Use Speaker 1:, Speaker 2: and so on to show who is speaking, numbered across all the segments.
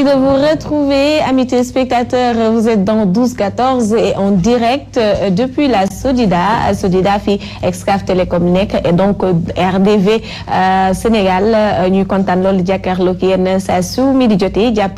Speaker 1: de vous retrouver, amis téléspectateurs. Vous êtes dans 12-14 et en direct depuis la Sodida. Sodida fi Excaf Télécom nekk et donc RDV Sénégal ñuy kontaan loolu jàkkaarloo ak yéen saa su midi jotee jàpp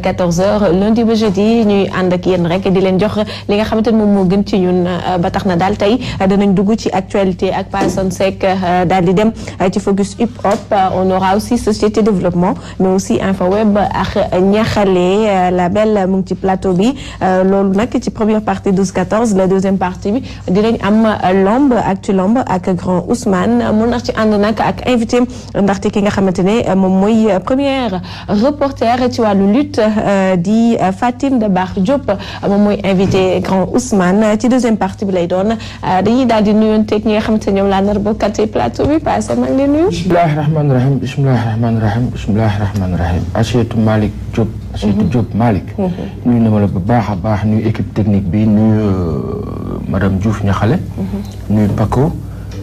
Speaker 1: 14h lundi ba jeudi ñuy ànd ak yéen rek di leen jox li nga xamante ne moom moo gën ci ñun ba tax na daal tey danañ dugg ci actualité ak Pason Seck daal di dem ci focus hip hop on aura aussi société développement mais aussi info web ak ñaxale la belle mu ngi ci plateau bi loolu nag ci première partie 12 14 la deuxième partie bi dinañ am lomb actu lomb ak grand Ousmane mun na ci ànd nag ak invité ndaxte ki nga xamante ne moom mooy première reporter ci wàllu lutte di Fatim de Bar Diop moom mooy invité grand Ousmane ci deuxième partie bi lay doon dañuy daal di nuyonteeg ñi nga xamante ne ñoom laa nar bokkati plateau bi passé maa ngi leen nuyu.
Speaker 2: bismillahi rahmaani rahim bismillahi rahmaani rahim bismillahi rahmaani rahim Achetou Malick Diop. Achetou Diop Malick. nuyu na ma la bu baax a baax nuyu équipe technique bi nuyu madame Diouf Ñaxale. nuyu Paco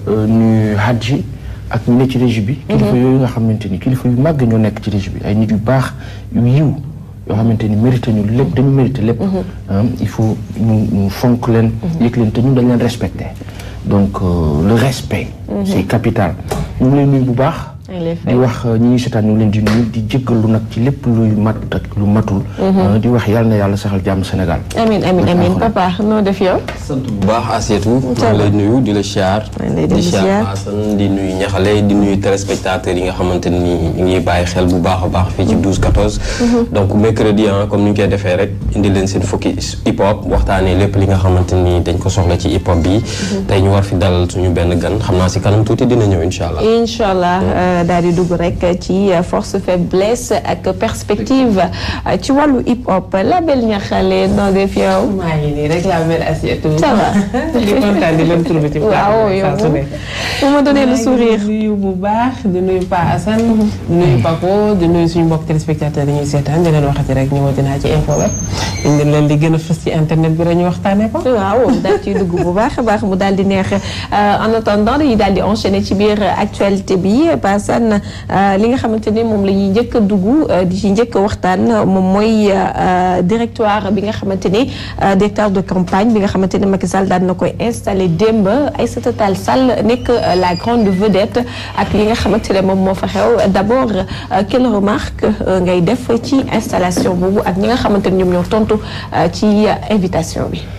Speaker 2: nuyu Hadji ak ñu ne ci régie bi. kilifa yooyu nga xamante ni kilifa yu màgg ñoo nekk ci régie bi ay nit yu baax yu yiw yoo xamante ni mérité ñu lépp dañu mérité lépp. il faut ñu ñu fonk leen. yëg leen te ñun dañ leen respecté. donc le respect. c'est capital ñu ngi leen nuyu bu baax. di wax ñi ñuy seetaan ñu ngi leen di nuyu di jéggalu nag ci lépp luy mat ak lu matul. di wax yàlla na yàlla saxal jàmm Sénégal.
Speaker 1: amiin amiin amiin papa noo def yow.
Speaker 3: sant bu baax Asietou. maa ngi lay nuyu di la siyaar. di siyaar Assane di nuyu ñaxale di nuyu téléspectateurs yi nga xamante ni ñu ngi bàyyi xel bu baax a baax fii ci 12 14. donc mercredi ah comme ni ñu koy defee rek indi leen seen focus hip hop waxtaanee lépp li nga xamante ni dañ ko soxla ci hip hop bi. tey ñu war fi dalal suñu benn gan xam naa si kanam tuuti dina ñëw incha allah.
Speaker 1: incha allah daal di dugg rek ci force faiblesse ak perspective ci wàllu hip hop la belle ñaxale noo def yow.
Speaker 4: maa ngi nii rek la belle assiette.
Speaker 1: ça va
Speaker 4: di kontaan di leen trouvé ci.
Speaker 1: waaw yow moom ma donné le sourire.
Speaker 4: di nuyu bu baax di nuyu Pa Assane. di nuyu Paco di nuyu suñu mbokk téléspectateurs yi ñuy seetaan di leen waxati rek ñëwati naa ci info web. indi leen li gën a fës ci internet bi rek ñu waxtaanee ko.
Speaker 1: waaw daal ciy dugg bu baax a baax mu daal di neex en attendant dañuy daal di enchaîner ci biir actualité bi Pa Assane li nga xamante ni moom la ñuy njëkk a dugg di ci njëkk a waxtaan moom mooy directoire bi nga xamante ni directeur de campagne bi nga xamante ni Macky Sall daan na koy installé démb Aïssata Tall Sall nekk la grande vedette ak li nga xamante ne moom moo fa xew d'abord quelle remarque ngay def ci installation boobu ak ñi nga xamante ni ñoom ñoo tontu ci invitation bi.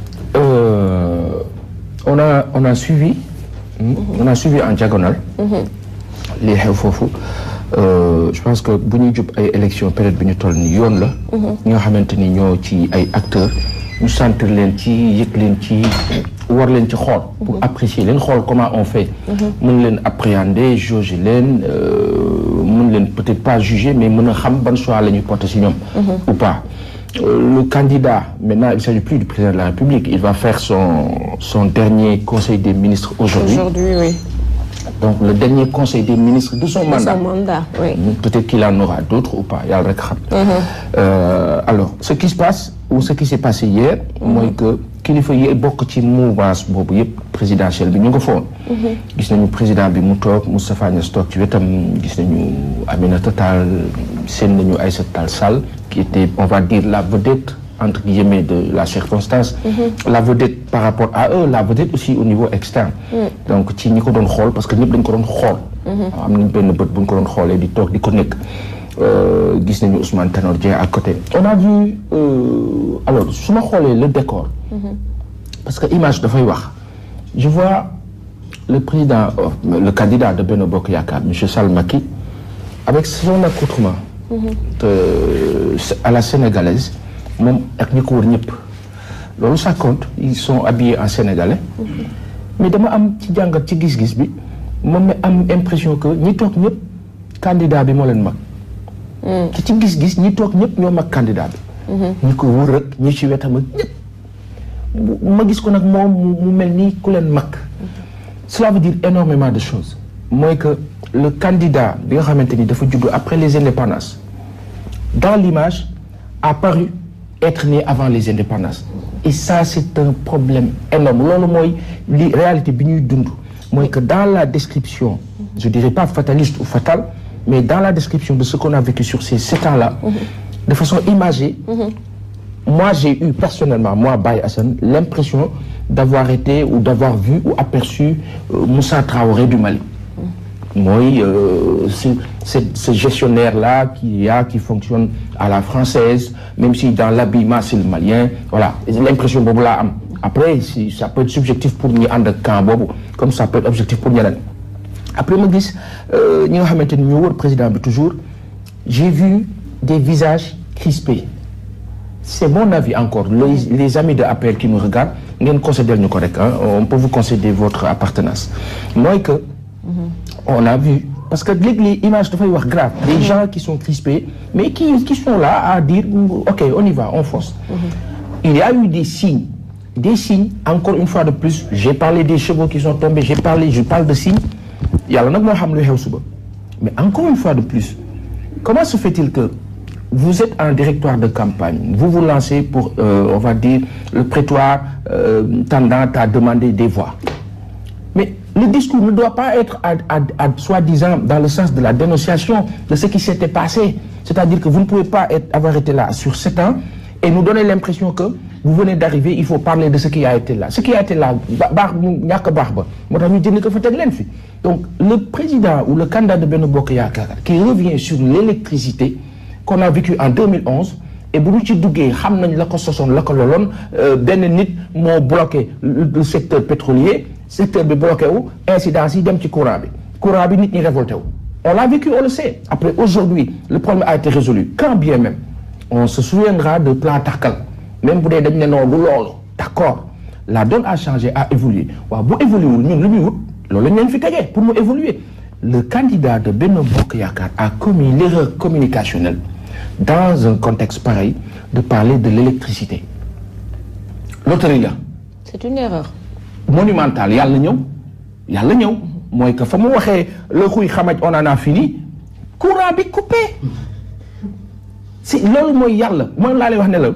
Speaker 2: on a on a suivi. on a suivi en diagonale. lii xew foofu je pense que bu ñuy jub ay élection période bi ñu toll ni yoon la ñi nga xamante ni ñoo ci ay acteurs ñu sentir leen ci yëg leen ci war leen ci xool pour apprécier leen xool comment on fait mën leen appréhender jauger leen mën leen peut-être pas juger mais mën a xam ban choix la ñuy porter ci ñoom ou pas le candidat maintenant il s'agit plus du président de la République il va faire son son dernier conseil des ministres aujourd'hui
Speaker 1: aujourd'hui oui
Speaker 2: donc le dernier conseil des ministres de son mandat.
Speaker 1: De son mandat, oui.
Speaker 2: Peut-être qu'il en aura d'autres ou pas, yàlla rek xam. alors ce qui se passe ou ce qui s'est passé hier. mooy que kilifa yi bokk ci mouvance boobu yëpp présidentielle bi ñu nga foon. gis nañu président bi mu toog Moustapha Niasse toog ci wetam gis nañu Aminata Tall seen nañu Aïssata Tall Sall qui était on va dire la vedette. entre guillemets de la circonstance mm-hmm. la vedette par rapport à eux la vedette aussi au niveau externe mm. donc ci ñi ko doon xool parce que ñëpp dañ ko doon xool am nañ benn bët bu ñu ko doon xoolee di toog di ko nekk gis nañu Ousmane Tanor Dieng à côté on a vu euh, alors su ma xoolee le décor mm-hmm. parce que image dafay wax je vois le président euh, le candidat de Benno Bokk Yaakaar monsieur Sall Macky avec son accoutrement mm-hmm. euh, à la sénégalaise moom ak ñi ko wër ñëpp loolu ça compte ils sont habillés en sénégalais mais dama am ci jàngat ci gis-gis bi moom mi am impression que ñi toog ñëpp candidat bi moo leen mag ci ci gis-gis ñi toog ñëpp ñoo mag candidat bi ñi ko wër rek ñi ci wetam ak ñëpp ma gis ko nag moom mu mel nii ku leen mag cela veut dire énormément de choses mooy que le candidat bi nga xamante ni dafa juddu après les indépendances dans l'image a paru être né avant les indépendances et ça c'est un problème énorme loolu mooy li réalité bi ñuy dund mooy que dans la description je dirais pas fataliste ou fatale mais dans la description de ce qu'on a vécu sur ces sept ans-là de façon imagée moi j'ai eu personnellement moi Baye Assane l'impression d'avoir été ou d'avoir vu ou aperçu euh, Moussa Traoré du Mali mooy euh, ce, ce, ce gestionnaire-là qui y a qui fonctionne à la française même si dans l'habillement c'est le malien voilà l'impression boobu laa am après si ça peut être subjectif pour ñi ànd ak camp boobu comme ça peut être objectif pour ñeneen après ma gis ñi nga xamante ni ñoo wër président bi toujours j'ai vu des visages crispés c'est mon avis encore les, les amis de APR qui me regardent ngeen concéder ñu ko rek on peut vous concéder votre appartenance mooy que on a vu parce que léegi les images dafay wax grave des gens qui sont crispés mais qui qui sont là à dire ok on y va on fonce il y a eu des signes des signes encore une fois de plus j'ai parlé des chevaux qui sont tombés j'ai parlé je parle de signes yàlla nag moo xam lu xew suba mais encore une fois de plus comment se fait-il que vous êtes en directoire de campagne vous vous lancez pour euh, on va dire le prétoire euh, tendant à demander des voix mais le discours ne doit pas être à, à, à soi-disant dans le sens de la dénonciation de ce qui s'était passé c'est-à-dire que vous ne pouvez pas être, avoir été là sur sept ans et nous donner l'impression que vous venez d'arriver il faut parler de ce qui a été là ce qui a été là baax mu ñàkk baax ba moo tax ñu jënd ko fa teg leen fi donc le président ou le candidat de Benno Bokk Yaakaar qui revient sur l'électricité qu'on a vécu en 2011 et bu ñu ci duggee xam nañ la ko sosoon la ko loloon benn nit moo bloqué le secteur pétrolier secteur bi bloqué wu incidence yi dem ci courant bi courant bi nit ñi révolté wu on l'a vécu on le sait après aujourd'hui le problème a été résolu quand bien même on se souviendra de plan Takkal même bu dee dañ ne noonu du loolu d'accord la donne a changé a évolué waaw bu évolué wul ñun lu muy wut loolu lañ leen fi tegee pour mu évoluer le candidat de Benno Bokk Yaakaar a commis l'erreur communicationnelle dans un contexte pareil de parler de l'électricité loterie la
Speaker 1: c'est une erreur
Speaker 2: monumentale yàlla ñëw yàlla ñëw mooy que fa mu waxee le xuy xamaj on en a fini courant bi coupé si loolu mooy yàlla mooy laa lay wax ne la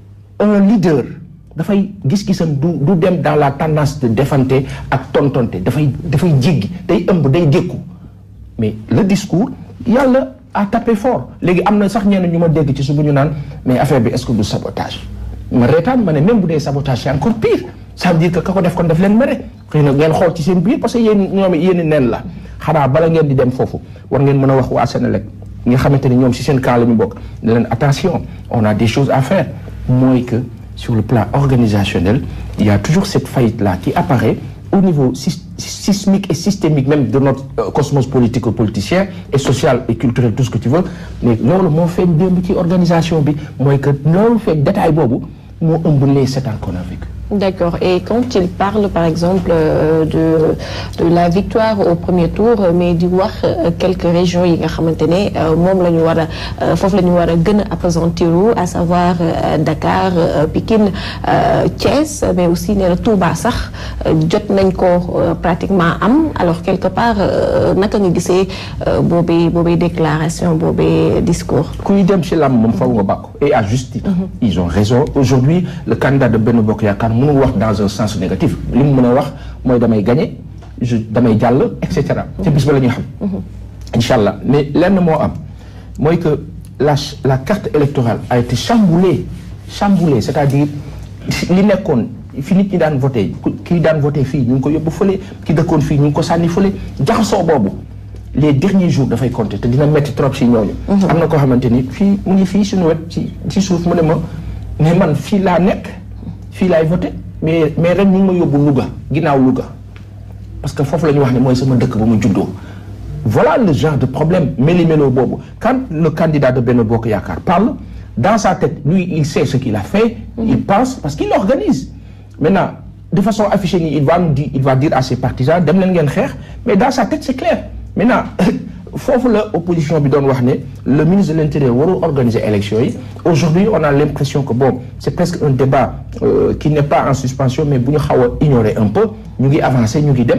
Speaker 2: un leader dafay gis-gisam du du dem dans la tendance de défante ak tontonte dafay dafay jéggi day ëmb day dékku mais le discours yàlla a tapé fort léegi am na sax ñenn ñu ma dégg ci suba ñu naan mais affaire bi est-ce que du sabotage ma reetaan ma ne même bu dee sabotage c'est encore pire ça veut dire que ka ko def kon daf leen mere xëy na ngeen xool ci seen biir parce que yéen ñoom yéen neen la xanaa bala ngeen di dem foofu war ngeen mën a wax waa Sénélec nga xamante ni ñoom si seen camp la ñu bokk ne leen attention on a des choses à faire mooy que sur le plan organisationnel il y a toujours cette faillite là qui apparaît au niveau sismique et systémique même de notre euh, cosmos politico-politicien et social et culturel tout ce que tu veux mais loolu moo feeñ démb ci organisation bi mooy que loolu feeñ détail boobu moo ëmb les sept ans qu'on a vécu
Speaker 1: D'accord. Et quand il parle, par exemple, euh, de, de la victoire au premier tour, mais di wax euh, quelques régions yi nga xamante ne moom la ñu war a foofu la ñu war a gën a appesantiru à savoir euh, Dakar Pikine Thiès mais aussi nee na Touba sax jot nañ ko pratiquement am alors quelque part naka nga gisee boobee boobee déclaration boobee discours.
Speaker 2: kuy dem ci lam moom faw nga bàkku et à juste titre. ils ont raison aujourd'hui le candidat de Benno Bokk Yaakaar mënul wax dans un sens négatif li mu mën a wax mooy damay gagner je damay jàll et cetera. te bis ba la ñuy xam. incha allah mais lenn moo am mooy que la la carte électorale a été chamboulée chamboulée c'est-à-dire li nekkoon fi nit ñi daan voté kii daan voté fii ñu ngi ko yóbbu fële ki dëkkoon fii ñu ngi ko sànni fële jaxasoo boobu les derniers jours dafay compter te dina metti trop si ñooñu. am na koo xamante ni fii mu ngi fii suñu wet ci ci suuf mu ne ma mais man fii laa nekk. fii laay voté mais mais ren ñu ngi ma yóbbu Louga ginnaaw Louga parce que foofu la ñu wax ne mooy sama dëkk ba mu juddoo voilà le genre de problème méli-mélo boobu quand le candidat de Benno Bokk Yaakaar parle dans sa tête lui il sait ce qu'il a fait il pense parce qu'il organise maintenant de façon affichée nii il va nous dire il va dire à ses partisans dem leen ngeen xeex mais dans sa tête c'est clair maintenant foofu la opposition bi doon wax ne le ministre de l'intérieur warul organiser élection yi aujourd'hui on a l'impression que bon c'est presque un débat euh, qui n'est pas en suspension mais bu ñu xaw a ignorer un peu ñu ngi avancer ñu ngi dem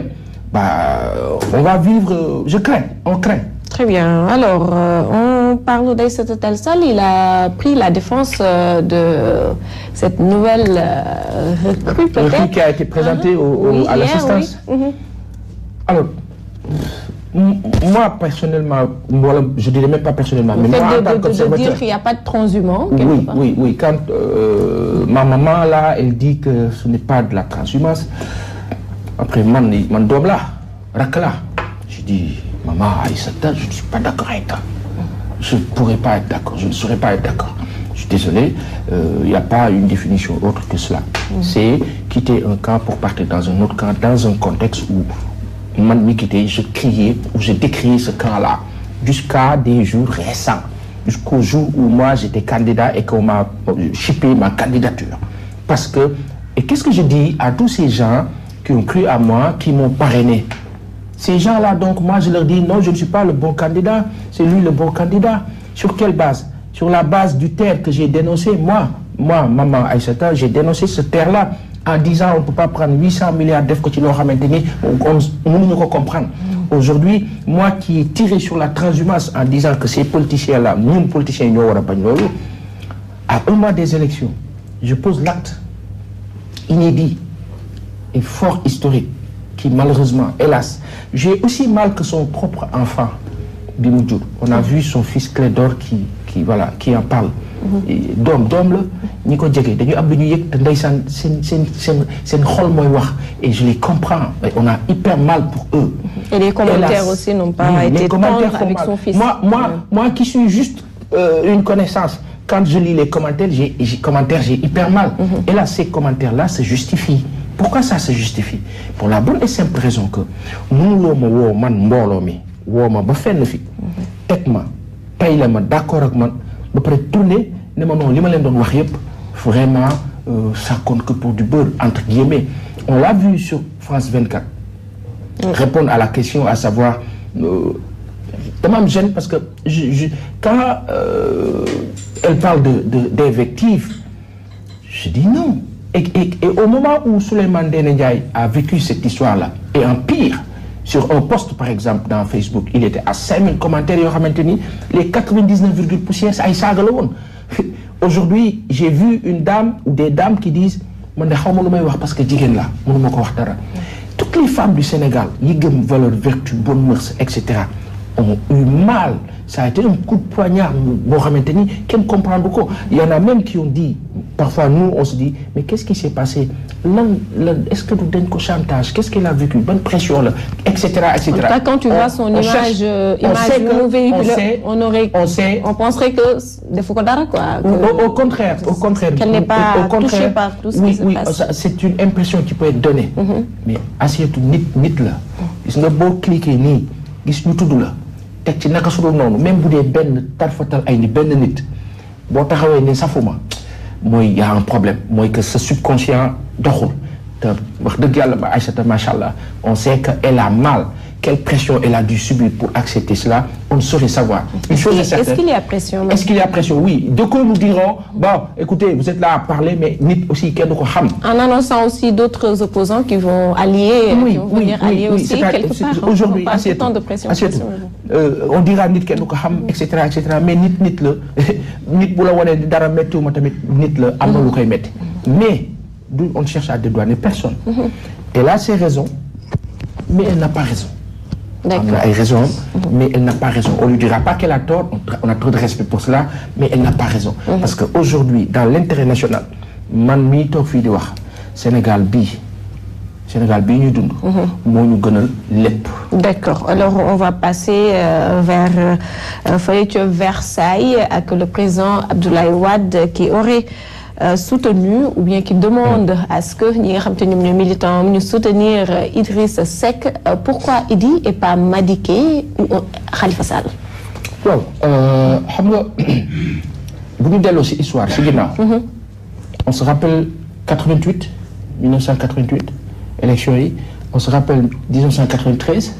Speaker 2: bah on va vivre euh, je crains on craint
Speaker 1: Très bien. Alors, euh, on parle d'Aïssata Tall Sall. Il a pris la défense euh, de cette nouvelle euh, recrue, peut-être.
Speaker 2: Recrue qui a été présentée au, au,
Speaker 1: Oui,
Speaker 2: à
Speaker 1: hier,
Speaker 2: l'assistance.
Speaker 1: oui. Mhm.
Speaker 2: Alors, moi personnellement voilà, je dirais même pas personnellement
Speaker 1: Le
Speaker 2: mais
Speaker 1: fait
Speaker 2: moi
Speaker 1: de,
Speaker 2: en tant
Speaker 1: de- de
Speaker 2: qu'observateur
Speaker 1: dire qu'il n'y a pas de transhumant, quelque
Speaker 2: oui
Speaker 1: part.
Speaker 2: oui oui quand euh, ma maman là elle dit que ce n'est pas de la transhumance après man ni- man doom la rakk la je dis maman Aïssata je ne suis pas d'accord avec toi je ne pourrais pas être d'accord je ne saurais pas être d'accord je suis désolé euh, il n'y a pas une définition autre que cela c'est quitter un camp pour partir dans un autre camp dans un contexte où man mi quitté je criais ou je décriais ce camp là jusqu'à des jours récents jusqu'au jour où moi j'étais candidat et qu'on m'a euh, chippé ma candidature parce que et qu'est-ce que je dis à tous ces gens qui ont cru à moi qui m'ont parrainé ces gens-là, donc, moi, je leur dis, non, je ne suis pas le bon candidat, c'est lui le bon candidat. Sur quelle base Sur la base du terre que j'ai dénoncé. Moi, moi, maman Aïssata, j'ai dénoncé ce terre-là en disant, on ne peut pas prendre 800 milliards d'EF que tu l'auras maintenu, on ne peut comprendre. Aujourd'hui, moi qui ai tiré sur la transhumance en disant que ces politiciens-là, nous, politiciens, nous, à un mois des élections, je pose l'acte inédit et fort historique qui malheureusement, hélas, j'ai aussi mal que son propre enfant, Bimoudjour. On a vu son fils Clédor qui, qui, voilà, qui en parle. Et Dom, dom la, ñi ko jege dañu am lu ñu yëg te ndeysaan seen seen seen seen xol mooy wax et je les comprends et on a hyper mal pour eux.
Speaker 1: Et les commentaires
Speaker 2: Hélas.
Speaker 1: aussi n'ont pas
Speaker 2: Oui,
Speaker 1: été
Speaker 2: les commentaires
Speaker 1: tendres
Speaker 2: font
Speaker 1: avec
Speaker 2: mal.
Speaker 1: son fils.
Speaker 2: Moi, moi, moi qui suis juste euh, une connaissance, quand je lis les commentaires, j'ai j'ai- commentaires, j'ai hyper mal. Et là, ces commentaires-là se justifient. Pourquoi ça se justifie Pour la bonne et simple raison que nous, l'homme, wo man mbolo mi, wo ma ba fenn fi, tek ma, tay la ma d'accord ak man, ba pare tourner, ne ma non, li ma leen doon wax yépp, vraiment, euh, ça compte que pour du beurre, entre guillemets. On l'a vu sur France 24 répondre à la question, à savoir, euh, tellement me gêne parce que je- je- quand euh, elle parle de, de- d'invective, je dis non. Et, et- et au moment où Souleymane Ndéné Ndiaye a vécu cette histoire-là, et en pire, sur un post par exemple dans Facebook, il était à 5000 commentaires, yoo xamante ni, les 99, poussières, ça ay saaga la woon. Aujourd'hui, j'ai vu une dame ou des dames qui disent, man de xaw ma lu may wax parce que jigéen la mënuma ko wax dara. Toutes les femmes du Sénégal, yi gëm valeur, vertu, bonne mœurs, etc., ont eu mal. Ça a été un coup de poignard. Bon, xamante ni, kenn comprendre ko. Il y en a même qui ont dit, parfois nous, on se dit, mais qu'est-ce qui s'est passé Lan- lan- Est-ce que nous donne ko chantage Qu'est-ce qu'elle a vécu Bonne pression, là, etc., etc.
Speaker 1: En tout cas, quand tu vois son image,
Speaker 2: cherche-
Speaker 1: euh,
Speaker 2: on
Speaker 1: image
Speaker 2: sait que-
Speaker 1: nous véhicule,
Speaker 2: on sait,
Speaker 1: on aurait,
Speaker 2: on sait,
Speaker 1: on penserait que des fois dara quoi. que-
Speaker 2: au, au contraire, au contraire.
Speaker 1: Qu'elle n'est pas
Speaker 2: Au- au contraire,
Speaker 1: touchée par tout ce
Speaker 2: oui,
Speaker 1: qui se
Speaker 2: oui,
Speaker 1: passe.
Speaker 2: ça, c'est une impression qui peut être donnée. Mais assiette nit nit la. gis nga boo cliquer nii gis ñu tudd la teg ci naka su dul noonu même bu dee benn tarfatal ay ni benn nit boo taxawee ne safuma mooy y a un problème mooy que ce subconscient doxul te wax dëgg yàlla ba Aïssata macha allah on sait que elle a mal quelle pression elle a dû subir pour accepter cela on ne saurait savoir. Une chose est
Speaker 1: Est-ce
Speaker 2: certaine.
Speaker 1: qu'il y a pression même
Speaker 2: Est-ce qu'il y a pression Oui. De quoi nous diront, bon, écoutez, vous êtes là à parler, mais nit aussi, qu'est-ce qu'on ham
Speaker 1: En annonçant aussi d'autres opposants qui vont allier, qui vont venir allier aussi
Speaker 2: c'est-à-
Speaker 1: quelque
Speaker 2: c'est-
Speaker 1: part.
Speaker 2: Aujourd'hui,
Speaker 1: on parle tout
Speaker 2: assiette.
Speaker 1: le temps de pression.
Speaker 2: assiette.
Speaker 1: pression.
Speaker 2: Euh, on dira nit kenn du ko xam et cetera et cetera mais nit nit la nit bu la wanee dara méttiwuma tamit nit la am na lu koy métti mais du on cherche à dédouaner personne elle a ses raisons mais elle n'a pas raison am na
Speaker 1: D'accord.
Speaker 2: ay raisons mais elle n'a pas raison on lui dira pas qu'elle a tort on, on a trop de respect pour cela mais elle n'a pas raison parce que aujourd'hui dans l'intérêt national man mii toog fii di wax Sénégal bii Sénégal bii ñuy dund moo ñu gënal lépp
Speaker 1: D'accord. Alors, on va passer euh, vers euh, fële ca Versailles avec le président Abdoulaye Wade qui aurait euh, soutenu ou bien qui demande à ce que ñi nga xam te ñoom ñooy militants ñu soutenir euh, Idriss Seck Euh, pourquoi Idi et pas Madické ou euh, Khalifa Sall.
Speaker 2: waaw xam nga bu ñu delloo si histoire si ginnaaw on se rappelle 88 1988 élection yi on se rappelle 1993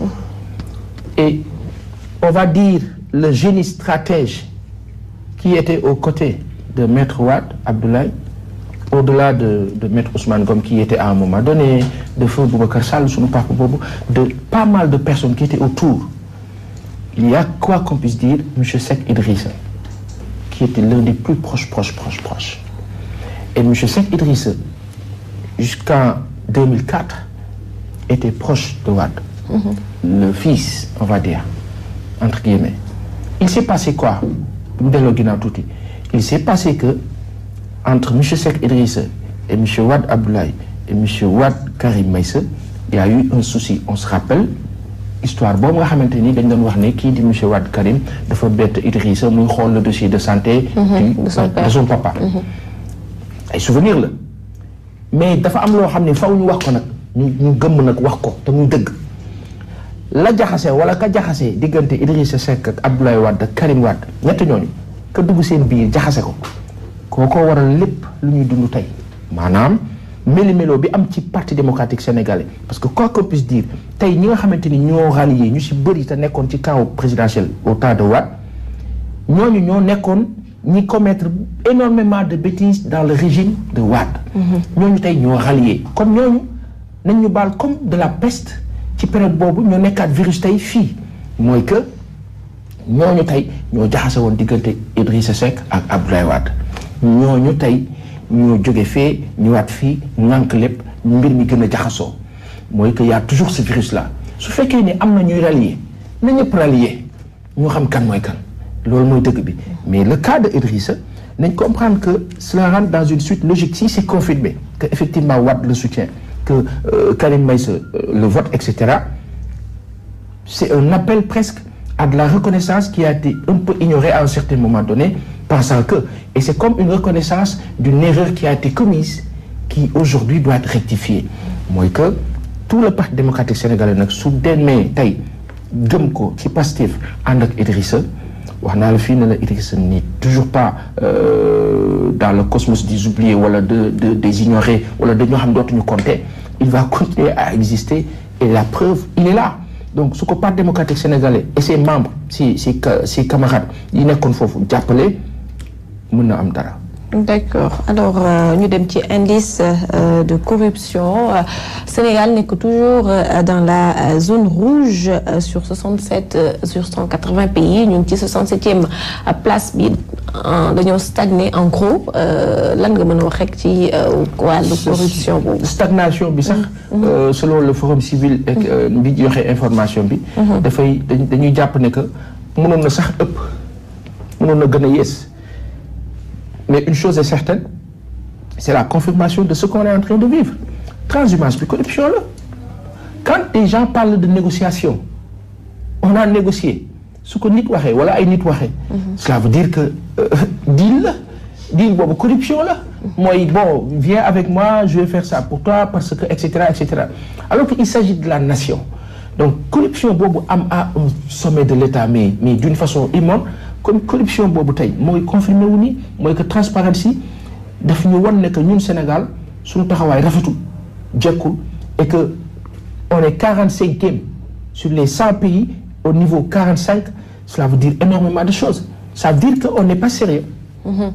Speaker 2: et on va dire le génie stratège qui était aux côtés de Maître Wade Abdoulaye au-delà de de Maître Ousmane Gom qui était à un moment donné de feu Boubacar Sall sunu papa boobu de pas mal de personnes qui étaient autour il y a quoi qu'on puisse dire monsieur Seck Idrissa qui était l'un des plus proches proches proches proches et monsieur Seck Idrissa jusqu'en 2004 était proche de Wade le fils on va dire entre guillemets il s'est passé quoi mu delloo ginnaaw tuuti il s'est passé que entre monsieur Seck Idrissa et monsieur Wade Abdoulaye et monsieur Wade Karim Meïssa il y a eu un souci on se rappelle histoire boobu nga xamante ni dañ doon wax ne kii di monsieur Wade Karim dafa bett Idrissa muy xool le dossier de santé du
Speaker 1: de son père.
Speaker 2: de son papa ay souvenir la mais dafa am loo xam ne faw ñu wax ko nag ñu ñu gëmm nag wax ko te muy dëgg la jaxase wala ka jaxase diggante Idrissa Seck ak Abdoulaye Wade ak Karim Wade ñett ñooñu ka dugg seen biir jaxase ko kookoo waral lépp lu ñuy dund tey maanaam méli-mélo bi am ci parti démocratique sénégalais parce que quoi qu'on puisse dire tey ñi nga xamante ni ñoo rallié ñu si bëri te nekkoon ci camp présidentiel au temps de Wade ñooñu ñoo nekkoon ñi commettre énormément de bêtises dans le régime de Wade ñooñu tey ñoo rallié kon ñooñu nañ ñu baal comme de la peste ci période boobu ñoo nekkaat virus tey fii mooy que ñooñu tey ñoo jaxase woon diggante Idrissa Seck ak Abdoulaye Wade ñooñu tey ñoo jóge fee ñëwaat fii ŋànk lépp mbir mi gën a jaxasoo mooy que y a toujours ce virus là su fekkee ni am na ñuy rallier na ñëpp rallier ñu xam kan mooy kan loolu mooy dëgg bi mais le cas de Idrissa nañ comprendre que cela rentre dans une suite logique si c'est confirmé que effectivement Wade le soutient que euh, Karim Meïssa euh, le vote et cetera c'est un appel presque à de la reconnaissance qui a été un peu ignorée à un certain moment donné, pensant que, et c'est comme une reconnaissance d'une erreur qui a été commise, qui aujourd'hui doit être rectifiée. Moi que tout le parti démocratique sénégalais nag su demee tey gëm ko ci Pastef ànd ak Idrissa wax naa la fii ne la Idrissa n'est toujours pas euh, dans le cosmos des oubliés wala de, de des ignorés wala de ñoo xam dootuñu compter il va continuer à exister et la preuve il est là donc su ko parti démocratique sénégalais et ses membres si si ses camarades yi nekkoon foofu jàppale mën na am dara
Speaker 1: D'accord alors ñu dem ci indice euh, de corruption euh, Sénégal nekk toujours euh, dans la zone rouge sur 67 sur 180 pays ñu ngi ci 67e place bi dañoo stagné en gros lan nga mën a wax rek ci wàllu corruption boobu.
Speaker 2: stagnation bi sax. selon le forum civil. bi joxe information bi. dafay dañuy jàpp ne que mënoon na sax ëpp mënoon na gën a yées. Mais une chose est certaine, c'est la confirmation de ce qu'on est en train de vivre. Transhumance puis corruption là. Quand des gens parlent de négociation, on a négocié. Ce que nit waxee wala ay nit waxee. Cela veut dire que euh, deal la deal boobu corruption la. mooy bon viens avec moi je vais faire ça pour toi parce que et cetera et cetera alors qu'il s'agit de la nation. donc corruption boobu am à un sommet de l'État mais mais d'une façon immonde. comme corruption boobu tey mooy confirmé wu ni mooy que transparence yi daf ñu wan ne que ñun Sénégal suñu taxawaay rafetul jekkul et que on est quarante cinquième sur les cent pays au niveau quarante cinq cela veut dire énormément de choses ça veut dire que on n'est pas sérieux
Speaker 1: mm-hmm.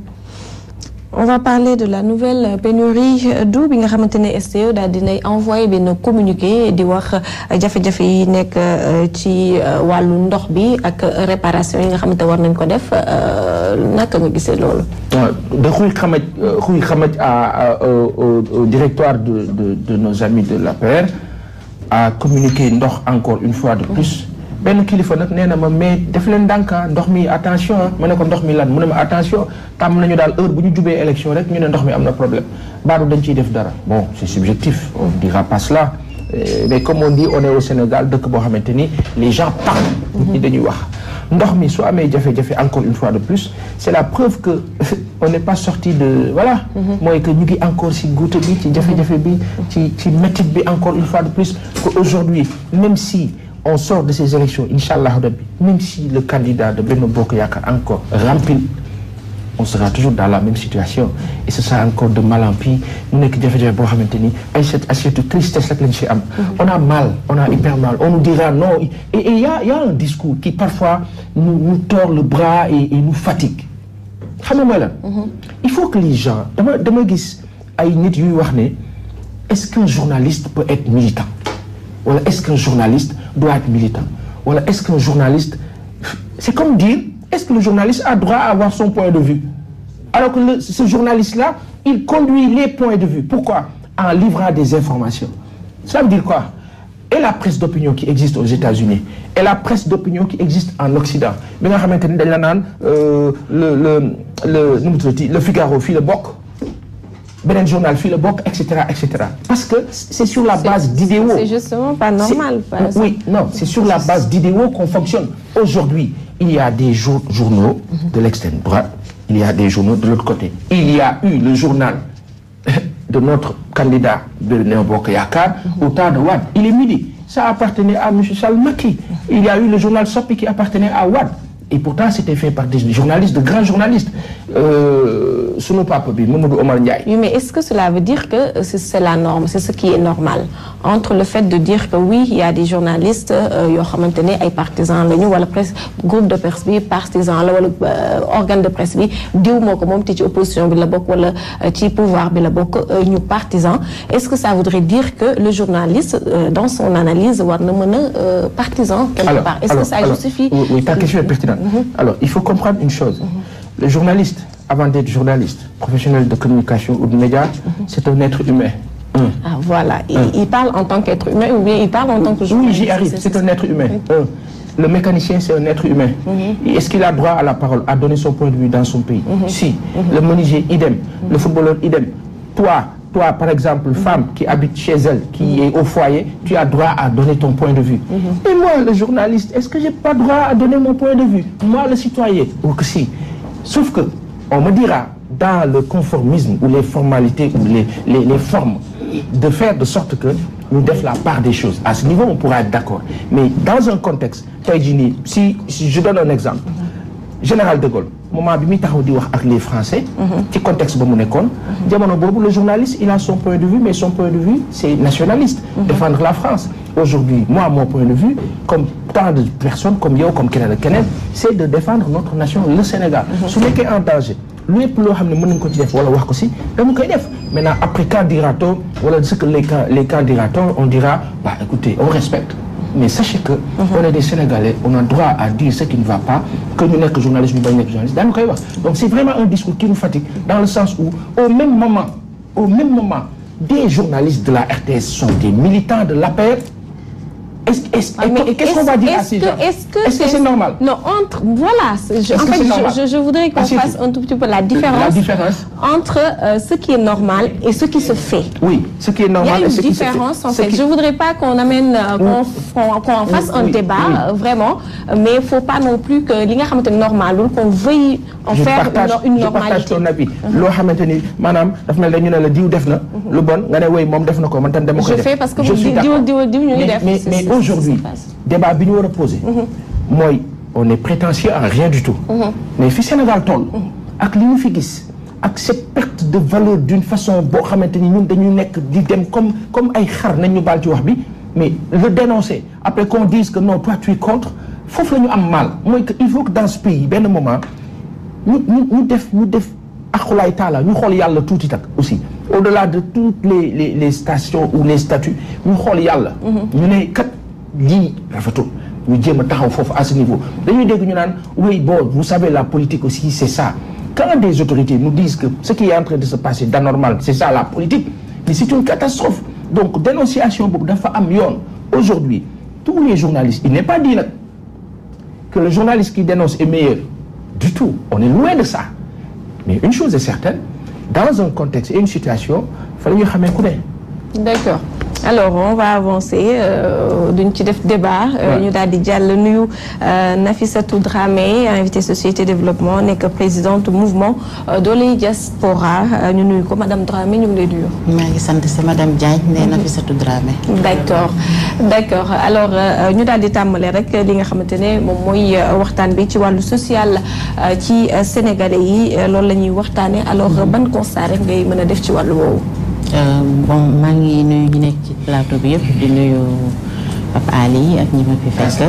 Speaker 1: on va parler de la nouvelle pénurie d'eau bi nga xamante ne SDE daal dinay envoyé benn communiqué di wax jafe-jafe yi nekk ci wàllu ndox bi ak réparation yi nga xamante war nañ ko def naka nga gisee loolu.
Speaker 2: de xuy xamaj xuy xamaj à au directoire de de de nos amis de l'APR a communiqué ndox encore une fois de plus. benn kilifa nag nee na ma mais def leen ndànk ndox mi attention ma ne ko ndox mi lan mu ne ma attention tàmm nañu daal heure bu ñu jubee élection rek ñu ne ndox mi am na problème baadu dañ ciy def dara bon c'est subjectif on dira pas cela mais comme on dit on est au Sénégal dëkk boo xamante ni les gens parlent ñi dañuy wax ndox mi su amee jafe-jafe encore une fois de plus c'est la preuve que on n'est pas sorti de voilà mooy que ñu ngi encore ci goutte bi ci jafe-jafe bi ci ci métit bi encore une fois de plus que aujourd'hui même si on sort de ces élections inchallah rabbi même si le candidat de Benno Bokk Yaakaar encore remplit on sera toujours dans la même situation et ce sera encore de mal en pis mu nekk jafe-jafe boo xamante ni ay cette assiette de tristesse rek lañ ci am on a mal on a hyper mal on nous dira non et il y a il y a un discours qui parfois nous nous tord le bras et, et nous fatigue xam nga mooy lan il faut que les gens dama dama gis ay nit yuy wax ne est-ce qu'un journaliste peut être militant wala est-ce qu'un journaliste doit être militant wala est-ce qu'un journaliste c'est comme dire est-ce que le journaliste a droit à avoir son point de vue alors que le, ce journaliste-là il conduit les points de vue pourquoi en livrant des informations ça veut dire quoi et la presse d'opinion qui existe aux États-Unis et la presse d'opinion qui existe en Occident bi nga xamante ni dañ la naan le le le nu mu tuddati le Figaro fii la bokk beneen journal fii la bokk et cetera et cetera parce que c'est sur la base d'idéaux
Speaker 1: c'est justement pas normal
Speaker 2: C'est- oui non c'est sur la base d'idéaux qu'on fonctionne aujourd'hui il y a des jour- journaux de l'extrême droite il y a des journaux de l'autre côté il y a eu le journal de notre candidat de Benno Bokk Yakaar au temps de Wade il est midi ça appartenait à monsieur Sall Macky il y a eu le journal Sopi qui appartenait à Wade et pourtant c'était fait par des journalistes de grands journalistes euh, sunu papa bi Mamadou Omar Ndiaye
Speaker 1: Oui, mais est-ce que cela veut dire que c'est c'est la norme, c'est ce qui est normal entre le fait de dire que oui, il y a des journalistes euh, yoo xamante ne ay partisans lañu wala presse groupe de presse bi partisan la wala euh, organe de presse bi diw moo ko moom te ci opposition bi la bokk wala euh, ci pouvoir bi la bokk euh, ñu partisan est-ce que ça voudrait dire que le journaliste euh, dans son analyse war na mën a euh, partisan quelque part est-ce que ça
Speaker 2: alors,
Speaker 1: justifie
Speaker 2: oui, oui, ta question est pertinente. Alors, il faut comprendre une chose. Le journaliste, avant d'être journaliste, professionnel de communication ou de médias, c'est un être humain. Un.
Speaker 1: Ah voilà, il, il parle en tant qu'être humain ou bien il parle en tant que
Speaker 2: Oui,
Speaker 1: journaliste
Speaker 2: j'y arrive. C'est un être humain. Un. Le mécanicien, c'est un être humain. Et Est-ce qu'il a droit à la parole, à donner son point de vue dans son pays Si. Le menuisier, idem. Le footballeur, idem. Toi, toi, par exemple, femme qui habite chez elle, qui est au foyer, tu as droit à donner ton point de vue. Et moi, le journaliste, est-ce que j'ai pas droit à donner mon point de vue Moi, le citoyen, ou que si. Sauf que, on me dira, dans le conformisme ou les formalités ou les, les, les formes, de faire de sorte que nous def la part des choses. À ce niveau, on pourra être d'accord. Mais dans un contexte, tey jii nii, si, si je donne un exemple, général de Gaulle moment bi muy taxaw di wax ak les Français. ci contexte ba mu nekkoon. jamono boobu le journaliste il a son point de vue mais son point de vue c'est nationaliste. défendre la France. aujourd'hui moi mon point de vue comme tant de personnes comme yow comme keneen ak keneen c'est de défendre notre nation le Sénégal. su nekkee en danger. lépp loo xam ne mën nañu ko ci def wala wax ko si dama koy def maintenant après quand dira-t-on wala ce que les quand les quand dira-t-on on dira bah écoutez on respecte mais sachez que on est des Sénégalais on a droit à dire ce qui ne va pas que ñu nekk journaliste ñu bañ nekk journaliste daanu koy wax donc c'est vraiment un discours qui nous fatigue dans le sens où au même moment au même moment des journalistes de la RTS sont des militants de l'APR est-ce est-ce
Speaker 1: Ah, mais
Speaker 2: et qu'est-ce qu'on va dire à
Speaker 1: est-ce
Speaker 2: ces
Speaker 1: que-
Speaker 2: gens
Speaker 1: est-ce que
Speaker 2: est-ce que c'est normal
Speaker 1: Non, entre voilà, c'est- je, en
Speaker 2: Est-ce que
Speaker 1: fait,
Speaker 2: c'est normal
Speaker 1: je, je, je voudrais qu'on
Speaker 2: Ah, c'est
Speaker 1: fasse
Speaker 2: tout.
Speaker 1: un tout petit peu la différence,
Speaker 2: La différence.
Speaker 1: entre euh, ce qui est normal et ce qui se fait.
Speaker 2: oui ce qui est
Speaker 1: Il y
Speaker 2: normal
Speaker 1: a
Speaker 2: et
Speaker 1: une
Speaker 2: ce qui se fait.
Speaker 1: différence en
Speaker 2: Ce
Speaker 1: fait.
Speaker 2: qui-
Speaker 1: Je voudrais pas qu'on amène euh, qu'on qu'on qu'on en fasse un
Speaker 2: Oui,
Speaker 1: débat
Speaker 2: oui.
Speaker 1: euh, vraiment, euh, mais il faut pas non plus que li nga xamante ne normal qu'on veuille en
Speaker 2: je
Speaker 1: faire
Speaker 2: partage
Speaker 1: une, une
Speaker 2: je partage
Speaker 1: normalité.
Speaker 2: ton avis loo xamante ni maanaam daf mel ne ñu ne la diw def na lu bon nga ne woy moom def na ko man tam dama koy
Speaker 1: Je
Speaker 2: def
Speaker 1: fais parce que
Speaker 2: je
Speaker 1: vous
Speaker 2: suis
Speaker 1: dites
Speaker 2: d'accord.
Speaker 1: diw- diw- diw ñu ngi
Speaker 2: mais
Speaker 1: def.
Speaker 2: mais,
Speaker 1: C'est-
Speaker 2: mais
Speaker 1: c'est- c'est-
Speaker 2: aujourd'hui
Speaker 1: c'est passe.
Speaker 2: débat bi ñu war a poser mooy on est prétentieux en rien du tout mais fi Sénégal toll ak li ñu fi gis ak cette perte de valeur d'une façon boo xamante ni ñun dañu nekk di dem comme comme ay xar nañ ñu baal ci wax bi mais le dénoncer après qu'on dise que non toi tu es contre foofu la ñu am mal mooy que il faut que dans ce pays benn moment ñu ñu ñu def ñu def axulaay taala ñu xool yàlla tuuti tak aussi au-delà de toutes les les les stations ou les statuts ñu xool yàlla. ñu ne kat lii rafetul ñu jéem a taxaw foofu à ce niveau dañuy dégg ñu naan oui bon vous savez la politique aussi c'est ça quand des autorités nous disent que ce qui est en train de se passer d'anormal c'est ça la politique mais c'est une catastrophe donc dénonciation boobu dafa am yoon aujourd'hui tous les journalistes il n'est pas dit nag que le journaliste qui dénonce est meilleur du tout on est loin de ça mais une chose est certaine dans un contexte et une situation fa la ñu xamee ku ne
Speaker 1: D'accord. Alors on va avancer euh, duñ ci def débat euh,
Speaker 2: Ouais.
Speaker 1: ñu daal di jàll nuyu euh, Nafissatou Dramé invité société développement nekk présidente mouvement euh, Doley Diaspora euh, ñu nuyu ko madame Dramé ñu ngi lay nuyu.
Speaker 5: maa ngi sant si madame Diagne nee na fi satu Dramé.
Speaker 1: d'accord d'accord alors euh, ñu daal di tàmbale rek li nga xamante ne moom mooy euh, waxtaan bi ci wàllu social euh, ci euh, sénégalais yi euh, loolu la ñuy waxtaanee alors euh, ban constat rek ngay mën a def ci wàllu woowu.
Speaker 5: Euh, bon maa ngi nuyu ñu nekk ci plateau bi yëpp di nuyu Pape Ali ak ñi ma fi fekk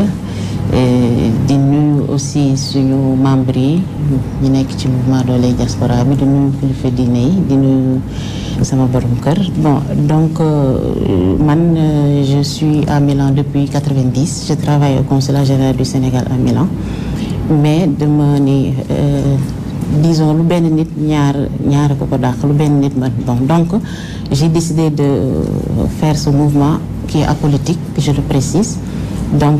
Speaker 5: et di nuyu aussi suñu membres yi ñu nekk ci mouvement Doley Diaspora bi di nuyu kilifa diine yi di nuyu sama borom kër bon donc euh, man euh, je suis à Milan depuis 90 je travaille au consulat général du Sénégal à Milan mais dama ni euh, disons lu benn nit ñaar ñaar ko ko dàq lu benn nit man bon donc j'ai décidé de faire ce mouvement qui est apolitique, je le précise. Donc,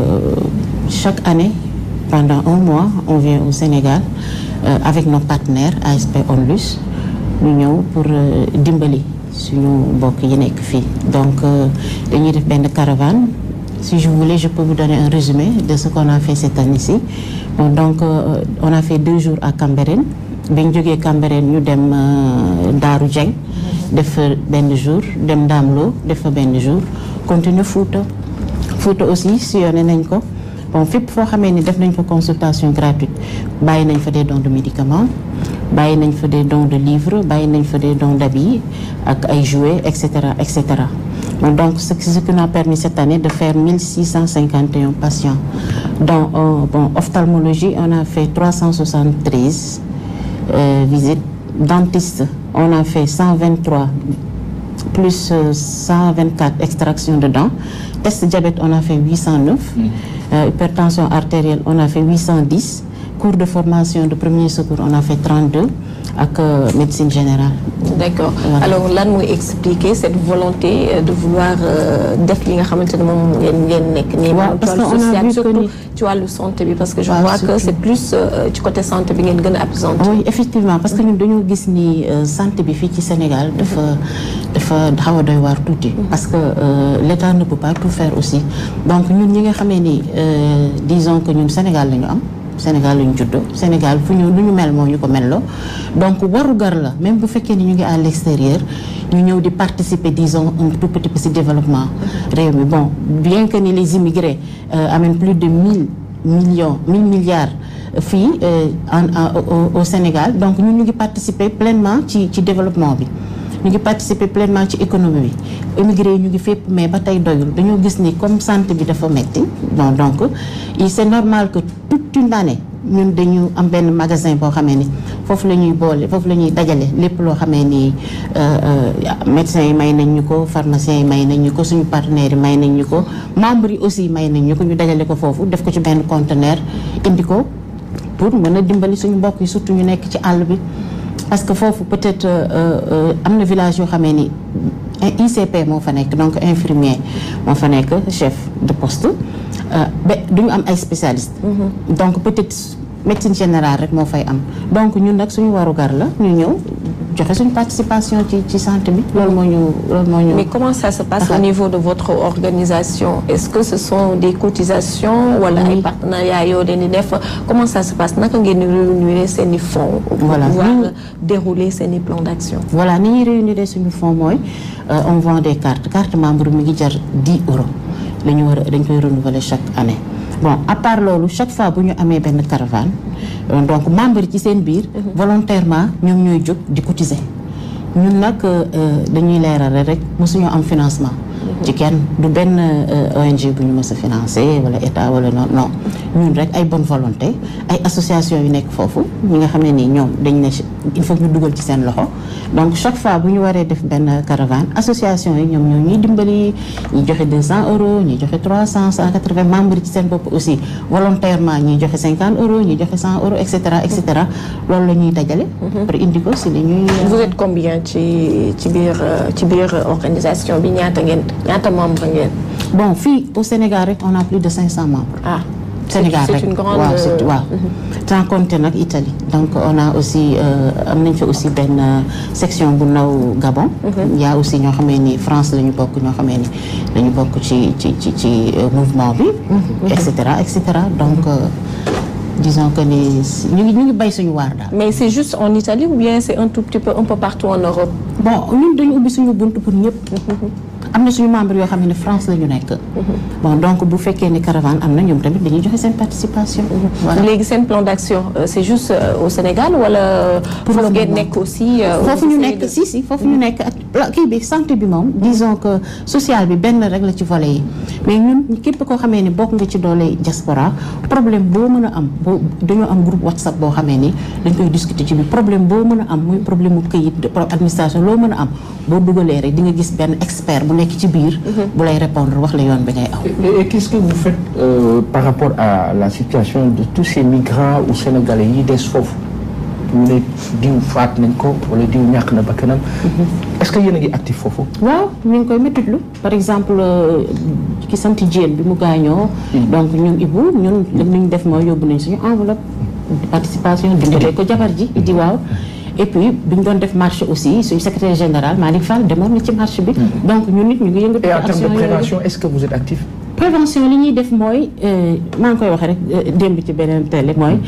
Speaker 5: chaque année, pendant un mois, on vient au Sénégal avec nos partenaires ASP Onlus, nous pour dimbali suñu mbokk yi nekk fii donc dañuy def benn caravane si je voulais je peux vous donner un résumé de ce qu'on a fait cette année-ci bon, donc euh, on a fait deux jours à Cambérène bi ñu jógee Cambérène ñu dem Daaru Dieng def fa benn jour dem Daamlo def fa benn jour continuer Fouta Fouta aussi sillonné nañ ko bon fépp foo xamee ni def nañ fa consultation gratuite bàyyi nañ fa des dons de médicaments bàyyi nañ fa des dons de livres bàyyi nañ fa des dons d'habits ak ay jouets et cetera et cetera donc ce qui nous a permis cette année de faire 1651 patients dans euh, bon ophtalmologie on a fait 373 euh, visites dentiste on a fait 123 plus euh, 124 extractions de dents test diabète on a fait 809 mm. hypertension artérielle on a fait 810 cours de formation de premier secours on a fait 32 ak médecine générale.
Speaker 1: d'accord voilà. alors lan mooy expliquer cette volonté de vouloir def li nga xamante ne moom ngeen ngeen nekk. nii
Speaker 5: waaw parce que on a vu
Speaker 1: surtout ci wàllu santé bi parce que je vois que c'est plus ci côté santé bi ngeen gën a appesantir.
Speaker 5: oui effectivement parce que ñun dañoo gis ni santé bi fii ci Sénégal dafa dafa xaw a doy waar tuuti. parce que l'État ne peut pas tout faire aussi donc ñun ñi nga xamee ni disons que ñun Sénégal la ñu am. Sénégal lañu juddoo Sénégal fu ñu lu ñu mel moo ñu ko melloo donc warugar la même bu fekkee ni ñu ngi à l'extérieur ñu ñëw di participer disons un tout petit peu ci développement réew mi bon bien que ni les immigrés euh, amènent plus de mille millions mille milliards fii euh, en, en au, au Sénégal donc ñun ñu ngi participer pleinement ci ci développement bi ñu ngi participer pleinement ci économie bi immigré yi ñu ngi fépp mais ba tey doyul dañoo gis ni comme santé bi dafa metti bon donc il c'est normal que toute une année ñun dañu am benn magasin boo xamee ni foofu la ñuy boole foofu la ñuy dajale lépp loo xamee ni médecins yi may nañ ñu ko pharmaciens yi may nañ ñu ko suñu partenaires yi may nañ ñu ko membres yi aussi may nañ ñu ko ñu dajale ko foofu def ko ci benn conteneur indi ko pour mën a dimbali suñu mbokk yi surtout ñu nekk ci àll bi parce que foofu peut-être am na village yoo xamee ni ICP moo fa nekk donc infirmier moo fa nekk chef de poste ba duñu am ay spécialistes. donc peut-être médecine générale rek moo fay am donc ñun nag suñu warugar la ñu ñëw joxe suñu participation ci ci santé bi loolu moo ñu loolu moo ñu.
Speaker 1: mais comment ça se passe au niveau de votre organisation est-ce que ce sont des cotisations wala ay partenariats yoo leen di def comment ça se passe naka ngeen di réunir seen i fonds. pour
Speaker 5: Voilà.
Speaker 1: pouvoir
Speaker 5: Nous-
Speaker 1: dérouler seen i plans d'action.
Speaker 5: voilà ni ñuy réunir suñu fonds mooy euh, on vend des cartes carte membre mi ngi jar 10 euros la ñu war a dañ koy renouveler chaque année bon à part loolu chaque fois bu ñu amee benn caravane euh, donc membre yi ci seen biir volontairement ñoom ñooy jóg di cotiser ñun nag euh, euh, dañuy leerale rek mosuñoo am financement ci kenn du benn euh, ONG bu ñu mës a financé wala état wala non non ñun rek ay bonne volonté ay association yu nekk foofu ñi nga xam ne nii ñoom dañ ne il faut que ñu dugal ci seen loxo donc chaque fois bu ñu waree def benn caravane association yi ñoom ñoo ñuy dimbali ñi joxe 200 euros ñi joxe 300 180 membres ci seen bopp aussi volontairement ñi joxe 50 euros ñi joxe 100 euros et cetera et cetera loolu la ñuy dajale. pour indi ko si li ñuy.
Speaker 1: vous êtes combien ci ci biir euh, ci biir organisation bi ñaata ngeen ñaata membre ngeen.
Speaker 5: bon fii au Sénégal rek on a plus de 500 membres.
Speaker 1: ah
Speaker 5: Sénégal
Speaker 1: c'est
Speaker 5: rek
Speaker 1: une grande
Speaker 5: waaw c'est waaw sans compter nag Italie donc on a aussi euh, am nañ fa aussi benn euh, section bu ndaw Gabon il y a aussi ñoo xamee ni France la ñu bokk ñoo xamee ni dañu bokk ci ci ci ci euh, mouvement bi et cetera et cetera donc euh, disons que ni ñu ngi ñu ngi bay suñu waar daal
Speaker 1: mais c'est juste en Italie ou bien c'est un tout petit peu un peu partout en Europe.
Speaker 5: bon ñun dañu ubbi suñu bunt pour ñëpp am na suñu membre yoo xam ne France la ñu nekk bon donc bu fekkee ni caravane am na ñoom tamit dañuy joxe seen participation voilà
Speaker 1: léegi seen plan d'action euh, c'est juste euh, au Sénégal wala.
Speaker 5: Pour
Speaker 1: foofu
Speaker 5: le
Speaker 1: ngeen
Speaker 5: moment.
Speaker 1: nekk aussi. euh,
Speaker 5: foofu ñu
Speaker 1: au
Speaker 5: nekk
Speaker 1: de-
Speaker 5: si si foofu ñu nekk ak la- kii bi santé bi moom disons que social bi benn rek la ci volet yi mais ñun képp koo xamee ni bokk nga ci doole diaspora problème boo mën a am boo dañoo am groupe whatsapp boo xamee ni dañ koy discuter ci biir problème boo mën a am muy problème mu këyit de- pro- administration loo mën a am boo dugalee rek di nga gis benn expert bu nekk ci biir bu lay répondre wax la yoon bi ngay aw
Speaker 2: Et, et qu'est-ce que vous faites euh, par rapport à la situation de tous ces migrants ou sénégalais yi des foofu ñu ne diw faat nañ ko wala diw ñàkk na bakkanam est-ce est-ce que yéen a ngi actif foofu.
Speaker 5: waaw ñu ngi koy méttitlu par exemple ki sant Diène bi mu gaañoo. donc ñun Ibou ñun li ñu def mooy yóbbu nañ suñu enveloppe de participation dimbalee ko jabar ji Idi waaw. et puis bi ñu doon def marche aussi suñu secrétaire général Malick Fall demoon na ci marche bi. donc ñun nit ñu ngi yëngatu.
Speaker 2: et en termes de
Speaker 5: action
Speaker 2: prévention est-ce que vous êtes actif.
Speaker 5: prévention li ñuy def mooy maa ngi koy waxee rek démb ci beneen télé mooy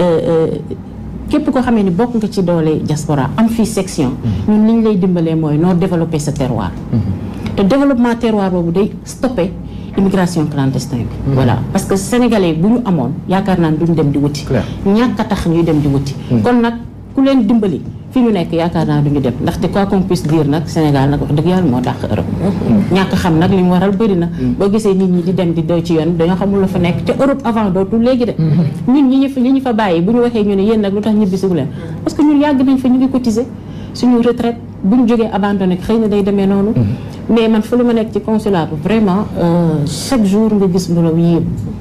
Speaker 5: képp koo xamee ni bokk nga ci doole diaspora am fii section ñun li ñu lay dimbalee mooy noo développer sa terroir te développement terroir boobu day stopper immigration clandestine bi voilà parce que sénégalais bu ñu amoon yaakaar naa ne duñ dem di wuti ñàkk a tax ñuy dem di wuti kon nag ku leen dimbali fi ñu nekk yaakaar naa duñu dem ndaxte quoi qu'on puisse dire nag Sénégal nag wax dëgg yàlla moo dàq Europe ñàkk xam nag li mu waral bëri na boo gisee nit ñi di dem di doy ci yoon dañoo xamul la fa nekk te Europe avant dootul léegi de ñun ñi ñu fa ñi ñu fa bàyyi bu ñu waxee ñu ne yéen nag lu tax ñibbisiwu leen parce que ñun yàgg nañ fa ñu ngi cotiser suñu retraite bu ñu jógee abandonné xëy na day demee noonu mais man fa lu ma nekk ci consulat bi vraiment chaque jour nga gis mbooloo yéem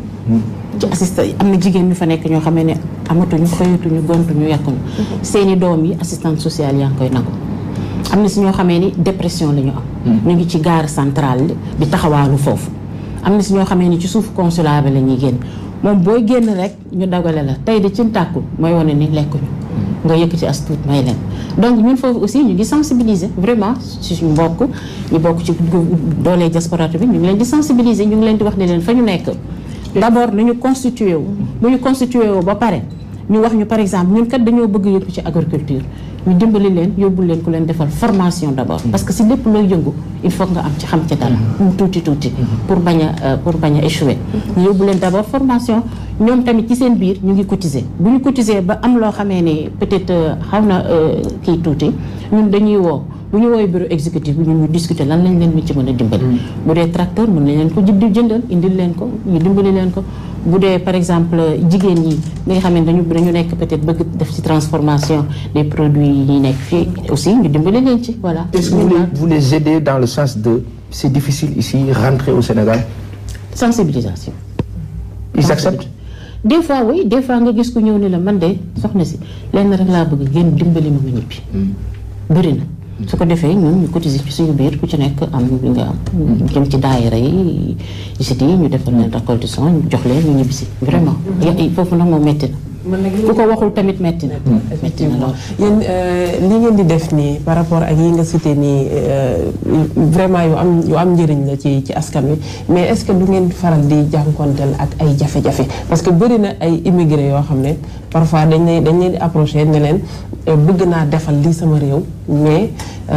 Speaker 5: ci assistant am na jigéen ñu fa nekk ñoo xamee ne amatuñu xëyatuñu gontuñu yàkkuñu seeni doom yi assistante sociale yaa ngi koy nangu am na si ñoo xamee ni dépression la ñu am ñu ngi ci gare centrale di taxawaalu foofu am na si ñoo xamee ni ci suuf consulat bi la ñuy génn moom booy génn rek ñu dagale la tey de ci tàkkul mooy wane ni lekkuñu nga yëkk ci as tuut may leen donc ñun foofu aussi ñu ngi sensibiliser vraiment ci suñu mbokk ñu bokk ci doolee diaspora bi ñu ngi leen di sensibiliser ñu ngi leen di wax ne leen fa ñu nekk d'abord nañu constitué wu bu ñu constitué wu ba pare ñu wax ñu par exemple ñun kat dañoo bëgg yëngu ci agriculture ñu dimbali leen yóbbu leen ku leen defal formation d'abord parce que si lépp looy yëngu il faut nga am ci xam ci dara mu tuuti tuuti pour bañ a pour bañ a échouer ñu yóbbu leen d'abord formation ñoom tamit ci seen biir ñu ngi cotiser bu ñu cotiser ba am loo xamee ne peut-être xaw na kii tuuti ñun dañuy woo bu ñu woowee bureau exécutif bi ñun ñu discuter lan lañ leen mi ci mën a dimbali bu dee tracteur mën nañ leen ko jënd jëndal indil leen ko ñu dimbali leen ko bu dee par exemple jigéen ñi li nga xam ne dañu dañu nekk peut-être bëgg def ci transformation des produits yi ñuy nekk fii aussi ñu dimbali leen ci voilà
Speaker 2: est-ce que vous les, vous les aidez dans le sens de c'est difficile ici rentrer au Sénégal
Speaker 5: sensibilisation
Speaker 2: ils acceptent
Speaker 5: des fois oui des fois nga gis ku ñëw ni la man de soxna si lenn rek laa bëgg ngeen dimbali ma ma ñibbi bëri na su ko defee ñun ñu cotiser ci suñu biir ku ci nekk am bi nga am jëm ci daayira yi sit yi ñu defal leen récolte de son jox leen ñu ñibbisi vraiment foofu nag moom metti na ku ko waxul tamit metti na metti na lool
Speaker 4: yéen li ngeen di def nii par rapport ak yi nga cité nii vraiment yu am yu am njëriñ la ci ci askan wi mais est-ce que du ngeen faral di jànkonteel ak ay jafe-jafe parce que bëri na ay immigré yoo xam ne parfois dañ leen dañ leen di approché ne leen bëgg naa defal lii sama réew mais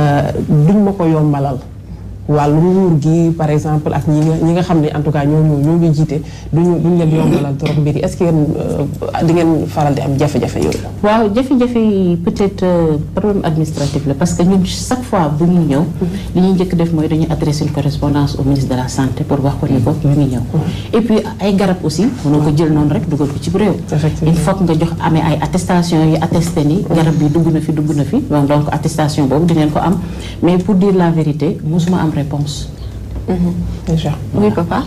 Speaker 4: duñ ma ko yombalal wàllu nguur gi par exemple ak ñi nga ñi nga xam ne en tout cas ñoo ñoo ñu jiite duñu duñ leen yombalal trop mbir yi est-ce que yéen di ngeen faral di am jafe-jafe yooyu.
Speaker 5: waaw jafe-jafe yi peut-être problème administratif la parce que ñun chaque fois bu ñuy ñëw. li ñuy njëkk def mooy dañuy adresser une correspondance au ministre de la santé pour wax ko ni ko ñu ngi ñëw. et puis ay garab aussi mënoo ko jël noonu rek dugal ko ci réew. il faut que nga jox amee ay attestation yi attesté ni garab bi dugg na fi dugg na fi donc attestation boobu di ngeen ko am mais pour dire la vérité mosuma am réponse
Speaker 4: déjà
Speaker 1: oui papa.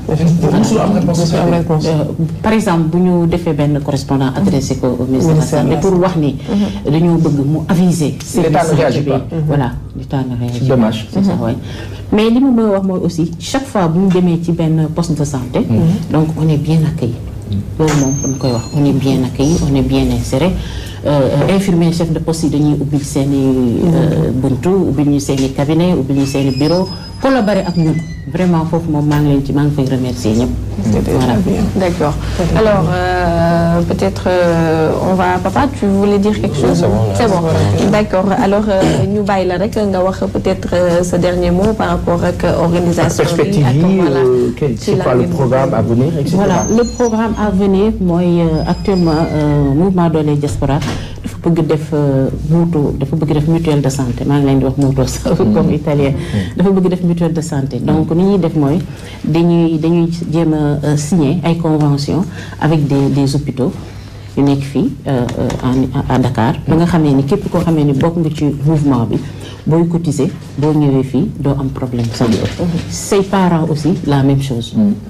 Speaker 5: par exemple bu ñu defee benn correspondant adressé ko au ministre de la santé pour wax ni dañoo bëgg mu aviser
Speaker 2: L'État ne réagit pas.
Speaker 5: voilà l'État ne réagit
Speaker 2: C'est dommage.
Speaker 5: c'est ça ouais. mais li ma bëgg a wax mooy aussi chaque fois bu ñu demee ci benn poste de santé donc on est bien accueilli loolu moom dañ koy wax on est bien accueilli on est bien inséré infirmier chef de poste yi dañuy ubbil seen i buntu ubbil ñu seen i cabinet ubbil ñu seen i bureau collaborer ak ñun vraiment foofu moom maa ngi leen ci maa ngi fay remercier ñëpp voilà
Speaker 1: D'accord. Alors, euh, peut-être euh, on va... Papa, tu voulais dire quelque chose
Speaker 3: c'est bon, là.
Speaker 1: C'est bon. D'accord. Alors, euh, ñu bàyyi la rek nga wax peut-être euh, ce dernier mot par rapport ak organisation bi
Speaker 2: perspective
Speaker 1: ak
Speaker 2: yi
Speaker 1: voilà.
Speaker 2: euh, quel-
Speaker 1: ci
Speaker 2: c'est
Speaker 1: la
Speaker 2: quoi le
Speaker 1: ngeen-
Speaker 2: programme à venir etc.
Speaker 5: voilà le programme à venir mooy euh, actuellement euh, mouvement Dooley Diaspora dafa bëgg def euh, mutuelle dafa bëgg def mutuelle de santé maa ngi leen di wax mutuelle comme italien dafa bëgg def mutuelle de santé donc ni ñuy def mooy dañuy dañuy jéem a euh, signer ay convention avec des des hôpitaux yu nekk fii euh, euh, en à Dakar ba nga xamee ni képp koo xamee ni bokk nga ci mouvement bi booy cotiser boo ñëwee fii doo am problème santé say parents aussi la même chose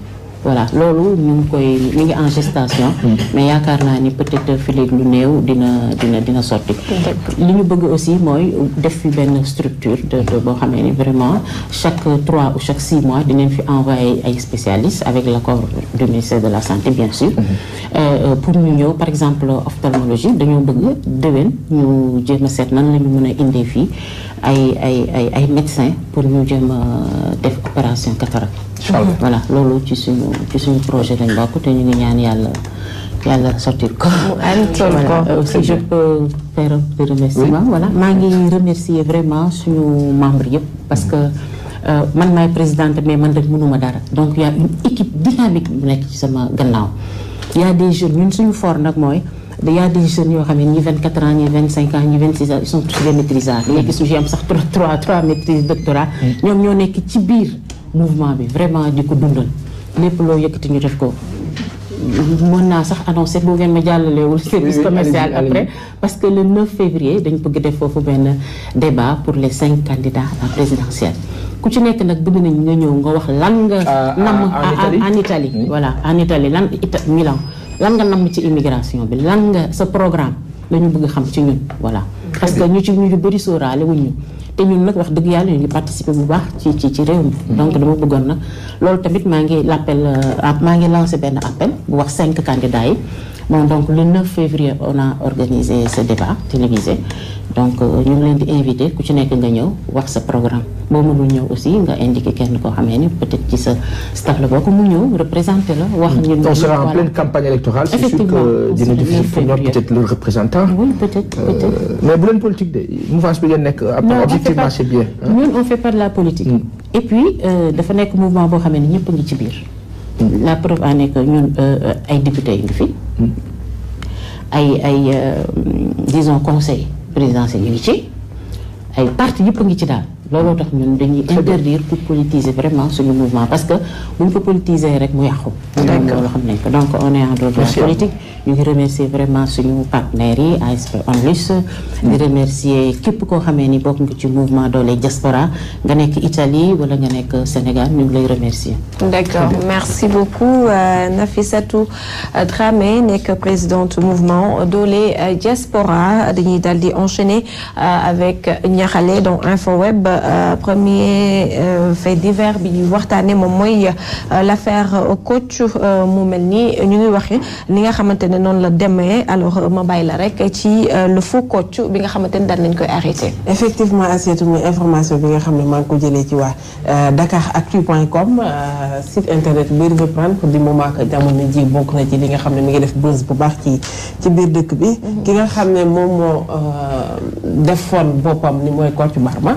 Speaker 5: voilà loolu ñu ngi koy mi ngi en gestation mais yaakaar naa ni peut-être fi léegi lu néew dina dina dina sotti li ñu bëgg aussi mooy def fi benn structure de de boo xamee ni vraiment chaque trois ou chaque six mois dinañ fi envoyer ay spécialistes avec l'accord du ministère de la santé bien sûr Euh, pour ñu ñëw par exemple ophtalmologie dañoo bëgg déwén ñu jéem a seet nan la ñu mën a indee fii ay ay ay ay médecins pour ñu jéem a def opération cataracte voilà loolu ci suñu ci suñu projet lañ bokk te ñu ngi ñaan yàlla yàlla sortir ko voilà aussi je peux faire un petit remerciement voilà maa ngi remercier vraiment suñu membres yëpp parce que euh, man maay présidente mais man rek mënuma dara donc y a une équipe dynamique bu nekk ci sama gannaaw y a des jeunes ñun suñu fort nag mooy y a des jeunes yoo xam ne ñi 24 ans ñi 25 ans ñi 26 ans ils sont tous des maîtrisards léegi suñu am sax 3 3 3 maîtrises doctorat ñoom ñoo nekk ci biir mouvement bi vraiment di ko dundal lépp loo yëkkati ñu def ko mën naa sax annoncé bu ngeen ma jàllalewul service commercial après parce que le 9 février dañ bëgg def foofu benn débat pour les cinq candidats à la présidentielle ku ci nekk nag bëgg nañ nga ñëw nga wax lan nga nam en Italie voilà en Italie lan ita Milan lan nga nam ci immigration bi lan nga sa programme la ñu bëgg xam ci ñun voilà parce que ñu ci ñu bëri sóoraale wuñ ñu te ñun nag wax dëgg yàlla ñu ngi participer bu baax ci ci ci réew mi donc dama bëggoon nag loolu tamit maa ngi l'appel maa ngi lancé benn appel bu wax cinq candidats yi bon donc le 9 février on a organisé ce débat télévisé donc ñu ngi leen di invité ku ci nekk nga ñëw wax sa programme boo mënul ñëw aussi nga indiqué kenn koo xamee ni peut-être ci sa staff la bokk mu ñëw représenté la wax ñun
Speaker 2: on sera en pleine campagne électorale c'est sûr que dina difficile pour ñoom peut-être le représentant
Speaker 5: oui peut-être peut-être
Speaker 2: mais bu leen politique de mouvance bi ngeen nekk objectivement c'est bien
Speaker 5: ñun on fait pas de la politique et puis dafa nekk mouvement boo xamee ni ñëpp a ngi ci biir la preuve en est que ñun ay députés yi ngi fi ay ay disons conseil présidentiel yi ngi ci ay parti yëpp a ngi ci daal looloo tax ñun dañuy interdire pour politiser vraiment suñu mouvement parce que bu ñu ko politiser rek mu yàqu loolu xam nañ ko donc on est en dehors de la politique ñu ngi remercier vraiment suñu partenaires yi ASP Onlus di remercier képp koo xamee ni bokk nga ci mouvement doole diaspora nga nekk Italie wala nga nekk Sénégal ñu ngi lay remercier
Speaker 1: d'accord merci beaucoup Nafissatou Dramé nekk présidente mouvement doole diaspora dañuy daal di enchaîner avec Niakhale donc InfoWeb premier fait divers bi ñuy waxtaane moom mooy l'affaire coach mu mel ni ñu ngi waxe ni nga xamante ne noonu la demee alors ma bàyyi la rek ci le faux coach bi nga xamante ne daal nañ koy arrêté
Speaker 4: effectivement Assietou muy information bi nga xam ne maa ngi ko jëlee ci waa dakaractu.com site internet biir reprendre pour du moment que jamono ji bokk na ci li nga xam ne mi ngi def buzz bu baax ci ci biir dëkk bi ki nga xam ne moom moo defoon boppam ni mooy coach Barma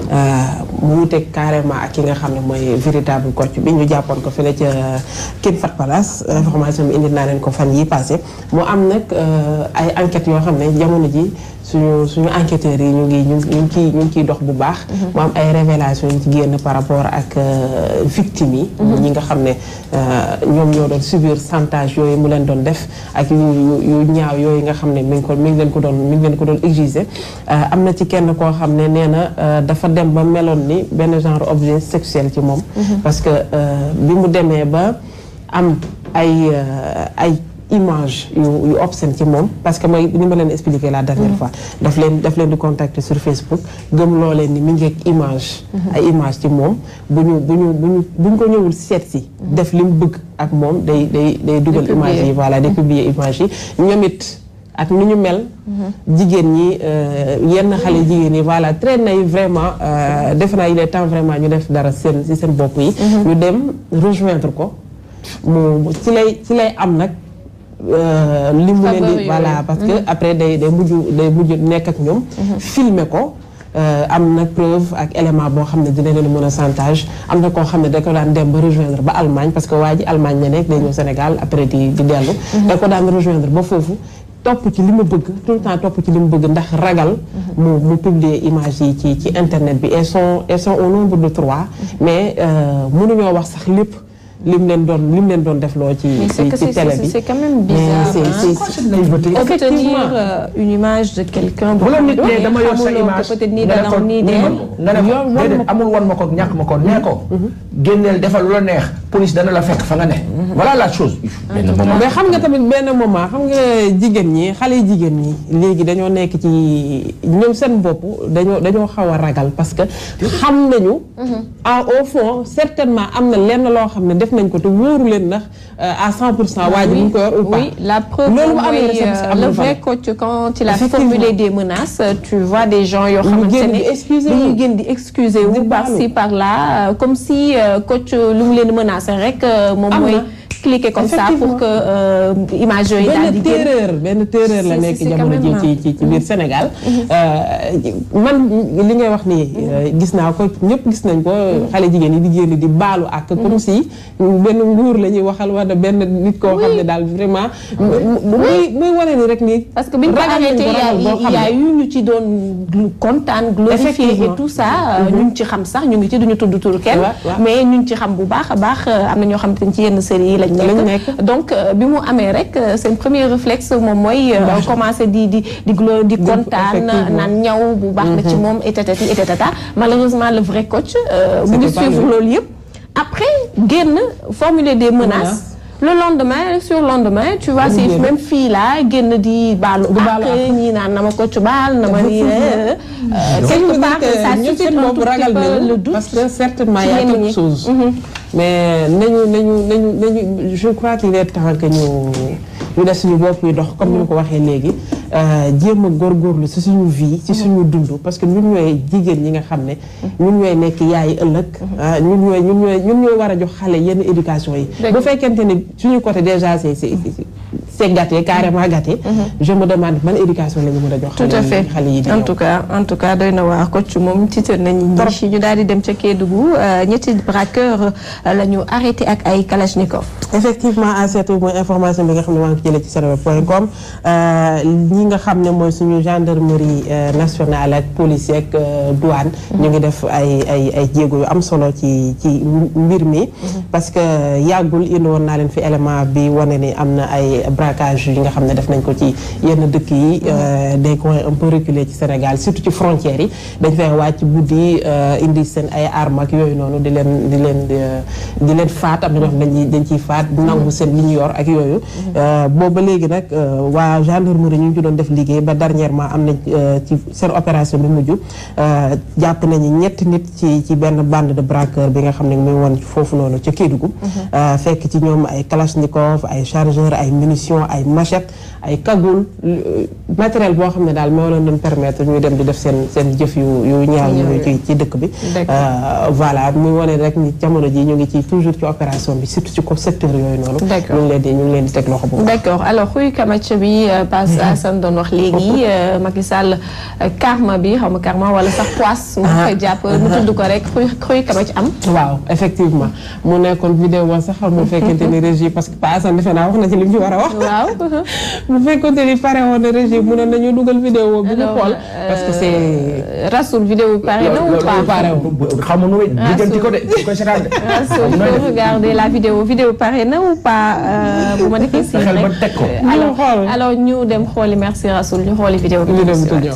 Speaker 4: mu wuteeg carrément ak ki nga xam ne mooy véritable coach bi ñu jàppoon ko fële ca King Fahd Palace information bi indi naa leen ko fan yi passé mu am nag ay enquêtes yoo xam ne jamono ji suñu suñu enquêteurs yi ñu ngi ñu ngi ciy ñu ngi ciy dox bu baax mu am ay révélations yu ci génn par rapport ak victimes yi ñi nga xam ne ñoom ñoo doon subir chantage yooyu mu leen doon def ak yu yu ñaaw yooyu nga xam ne mi ngi ko mi ngi leen ko doon mi ngi leen ko doon exiger am na ci kenn koo xam ne nee na dafa dem ba meloon ni benn genre objet sexuel ci moom parce que bi mu demee ba am ay ay image yu yu obscène ci moom parce que mooy ni ma leen expliqué la dernière fois daf leen daf leen di contacter sur Facebook gëm loo leen ni mi ngi ak image ay image ci moom bu ñu bu ñu bu ñu bu ñu ko ñëwul seet si def li mu bëgg ak moom day day day dugal image yi voilà day publier image yi ñoom it ak ni ñu mel jigéen ñi yenn xale jigéen yi voilà traîne nañ vraiment defe naa il est temps vraiment ñu def dara seen si seen bopp yi ñu dem rejoindre ko mu ci lay ci lay am nag li mu leen di voilà parce que après day day mujj day mujj nekk ak ñoom filmer ko am na preuve ak élément boo xam ne dina leen mën a chantage am na koo xam ne da ko daan dem ba rejoindre ba Allemagne parce que waa ji Allemagne la nekk day ñëw Sénégal après di di dellu da ko daan rejoindre ba foofu topp ci li mu bëgg tout le temps topp ci li mu bëgg ndax ragal mu mu publier image yi ci ci internet bi elles sont elles sont au nombre de trois mais mënuñoo wax sax lépp lim leen doon lim leen doon def loo ci ci ci télé bi
Speaker 1: c'est quand même bizarre obtenir une image de quelqu'un
Speaker 2: bu la nit ne dama yor sa image
Speaker 1: peut-être nii dana nii
Speaker 2: nga ne ko déedéet amul wan ma ko ñàkk ma ko nee ko génneel defal lu la neex police dana la fekk fa nga ne. voilà la chose. benn moment
Speaker 4: mais xam nga tamit benn moment xam nga jigéen ñi xale yu jigéen ñi léegi dañoo nekk ci ñoom seen bopp dañoo dañoo xaw a ragal parce que xam nañu. ah au fond certainement am na lenn loo xam ne def nañ ko te wóoru leen ndax à 100 pour cent waa ji mu ngi ko yor ou pas.
Speaker 1: Oui, la preuve,
Speaker 4: loolu bu
Speaker 1: mooy,
Speaker 4: amee rek c'est-
Speaker 1: euh,
Speaker 4: am na
Speaker 1: le vrai
Speaker 4: valeur.
Speaker 1: coach, quand il a
Speaker 4: Effectivement.
Speaker 1: formulé des menaces, tu vois des gens yoo
Speaker 4: Ñu
Speaker 1: xamante
Speaker 4: génn di
Speaker 1: ne
Speaker 4: excuser
Speaker 1: dañuy
Speaker 4: wu.
Speaker 1: génn di excuser wu
Speaker 4: Di
Speaker 1: par-ci
Speaker 4: baalu.
Speaker 1: par-là euh, comme si euh, coach euh, lu mu leen menacé rek euh, moom
Speaker 4: Am
Speaker 1: mooy
Speaker 4: na.
Speaker 1: cliquer comme ça pour
Speaker 4: Effectivement.
Speaker 1: que euh, image yooyu daal
Speaker 4: benn
Speaker 1: di génn.
Speaker 4: terreur benn terreur la
Speaker 1: Si,
Speaker 4: nekk
Speaker 1: si, si,
Speaker 4: jamono
Speaker 1: quand
Speaker 4: ji
Speaker 1: même,
Speaker 4: ci ci ci biir Sénégal man li ngay wax nii gis naa ko ñëpp gis nañ ko xale jigéen yi di génn di baalu ak comme si benn nguur la ñuy waxal wala benn nit koo xam ne daal vraiment muy muy wane ni rek nii
Speaker 1: Parce que biñ ko
Speaker 4: ragal nañ
Speaker 1: arrêté
Speaker 4: ko ragal boo
Speaker 1: il y a
Speaker 4: xam ne.
Speaker 1: eu ñu ci doon glu- kontaan glorifier et
Speaker 4: Effectivement.
Speaker 1: tout ça euh, ñu ngi ci xam sax ñu ngi ci duñu tudd turu kenn
Speaker 4: Ouais, ouais.
Speaker 1: mais ñu ngi ci xam bu baax a baax euh, am na ñoo xamante ni ci yenn série yi lañ
Speaker 4: Lañ
Speaker 1: nekk
Speaker 4: nekk.
Speaker 1: donc euh, bi mu amee rek euh, seen premier réflexe moom mooy euh,
Speaker 4: Baax.
Speaker 1: commencer di di di glo di kontaan
Speaker 4: effectivement.
Speaker 1: naan ñaw bu baax na ci moom et tatati et tatata malheureusement le vrai coach euh, mu ngi
Speaker 4: C'était pas
Speaker 1: suivre
Speaker 4: lui.
Speaker 1: loolu yëpp après génn formuler des menaces
Speaker 4: Menaces.
Speaker 1: le lendemain sur le lendemain tu vois
Speaker 4: Mu
Speaker 1: ces
Speaker 4: génn.
Speaker 1: même fille là génn di baalu
Speaker 4: Di baalu
Speaker 1: ak ñii naan na ma ko ci baal na ma ni euh,
Speaker 4: Ce qui veut
Speaker 1: quelque
Speaker 4: dire
Speaker 1: part
Speaker 4: que
Speaker 1: ça
Speaker 4: ñun
Speaker 1: suscite
Speaker 4: seen
Speaker 1: un
Speaker 4: bopp
Speaker 1: tout petit
Speaker 4: ragal
Speaker 1: peu
Speaker 4: nañu
Speaker 1: le doute
Speaker 4: parce que certainement
Speaker 1: ci
Speaker 4: y a
Speaker 1: ñenn
Speaker 4: quelque
Speaker 1: ñi.
Speaker 4: chose mais nañu nañu nañu nañu je crois qu'il est temps que ñu ñu def suñu bopp yi dox comme ni ma ko waxee léegi jéem a góorgóorlu ci suñu vie ci suñu dund parce que ñun ñooy jigéen ñi nga xam ne ñun ñooy nekk yaay ëllëg ah ñun ñooy ñun ñooy ñun ñooy war a jox xale yenn éducation yi
Speaker 1: Dëgg.
Speaker 4: bu fekkente ni suñu côté déjà c'est c'est c'est gâté carrément gâté je me demande ban éducation la ñu mën a jox
Speaker 1: tout à
Speaker 4: xale
Speaker 1: fait
Speaker 4: yi xale yi di
Speaker 1: en
Speaker 4: ñëw.
Speaker 1: tout cas en tout cas doy na waar coach moom tiital nañu
Speaker 4: Trop.
Speaker 1: ñi ñu daal di dem ca Kédougou euh, ñetti braqueur euh, la ñu arrêté ak ay kalachnikov
Speaker 4: effectivement à cette mooy information bi nga xam ne maa ngi ko jëlee ci seneweb point com ñi nga xam ne mooy suñu gendarmerie euh, nationale ak police ak euh, douane ñu ngi def ay ay ay jéego yu am solo ci ci mbir mi parce que yàggul indi woon naa leen fi élément bi wane ni am na ay braquage yi nga xam ne def nañ ko ci yenn dëkk yi euh, des coins un peu reculés ci Sénégal surtout ci frontières yi dañ fay wàcc guddi euh, indi seen ay armes ak yooyu noonu di leen di leen di, di leen faat am na ñoo xam ne dañ dañ ciy faat nangu seen li ñu yor ak yooyu booba léegi nag euh, waa gendarmerie ñu ngi ci doon def liggéey ba dernièrement am nañ euh, ci seen opération bi mujj euh, jàpp nañu ñetti nit ci ci benn bande de braqueur bi nga xam ne mu ngi woon foofu noonu ca Kédougou Euh, fekk ci ñoom ay kalachnikov ay chargeur ay munitions ay machette ay cagoule euh, matériel boo xam ne daal moo leen doon permettre ñuy dem di def seen seen jëf yu yu ñaaw yooyu ci ci dëkk bi
Speaker 1: D'accord.
Speaker 4: Euh, voilà muy wane rek ni jamono ji ñu ngi ci toujours ci opération bi surtout ci ko secteur yooyu noonu
Speaker 1: D'accord.
Speaker 4: ñu ngi leen di ñu ngi leen di teg loxo bu baax.
Speaker 1: d'accord alors xuy kamac bi euh, passe Assane doon wax léegi euh, Macky Sall euh, karma bi xaw ma karma wala sax poisse mu koy jàpp mu tudd ko rek xuy xuy kamac am
Speaker 4: waaw effectivement mu nekkoon vidéo sax xam mu fekkente ni régie parce que Pa Assane defe naa wax na ci li mu ci war a wax
Speaker 1: waaw
Speaker 4: mu fekkonte ni pare woon na régie mu ne nañu dugal vidéo bi ñu
Speaker 1: Alors,
Speaker 4: xool parce que c'est
Speaker 1: euh, Rasoul vidéo pare na ou pas
Speaker 4: pare
Speaker 2: xam nga nu muy lijjanti ko de bu koy seetaan de.
Speaker 1: Rasoul
Speaker 2: xam nga
Speaker 1: faut
Speaker 2: de.
Speaker 1: regarder la vidéo vidéo pare na ou pas euh, bu ma defee si
Speaker 2: Fexeel ba
Speaker 1: rek
Speaker 2: teg ko.
Speaker 1: Euh, alors
Speaker 4: xool.
Speaker 1: alors ñu dem xooli merci Rasoul ñu xooli vidéo bi
Speaker 4: vidéo bi
Speaker 1: ñu
Speaker 4: tudd
Speaker 1: ñëwaat.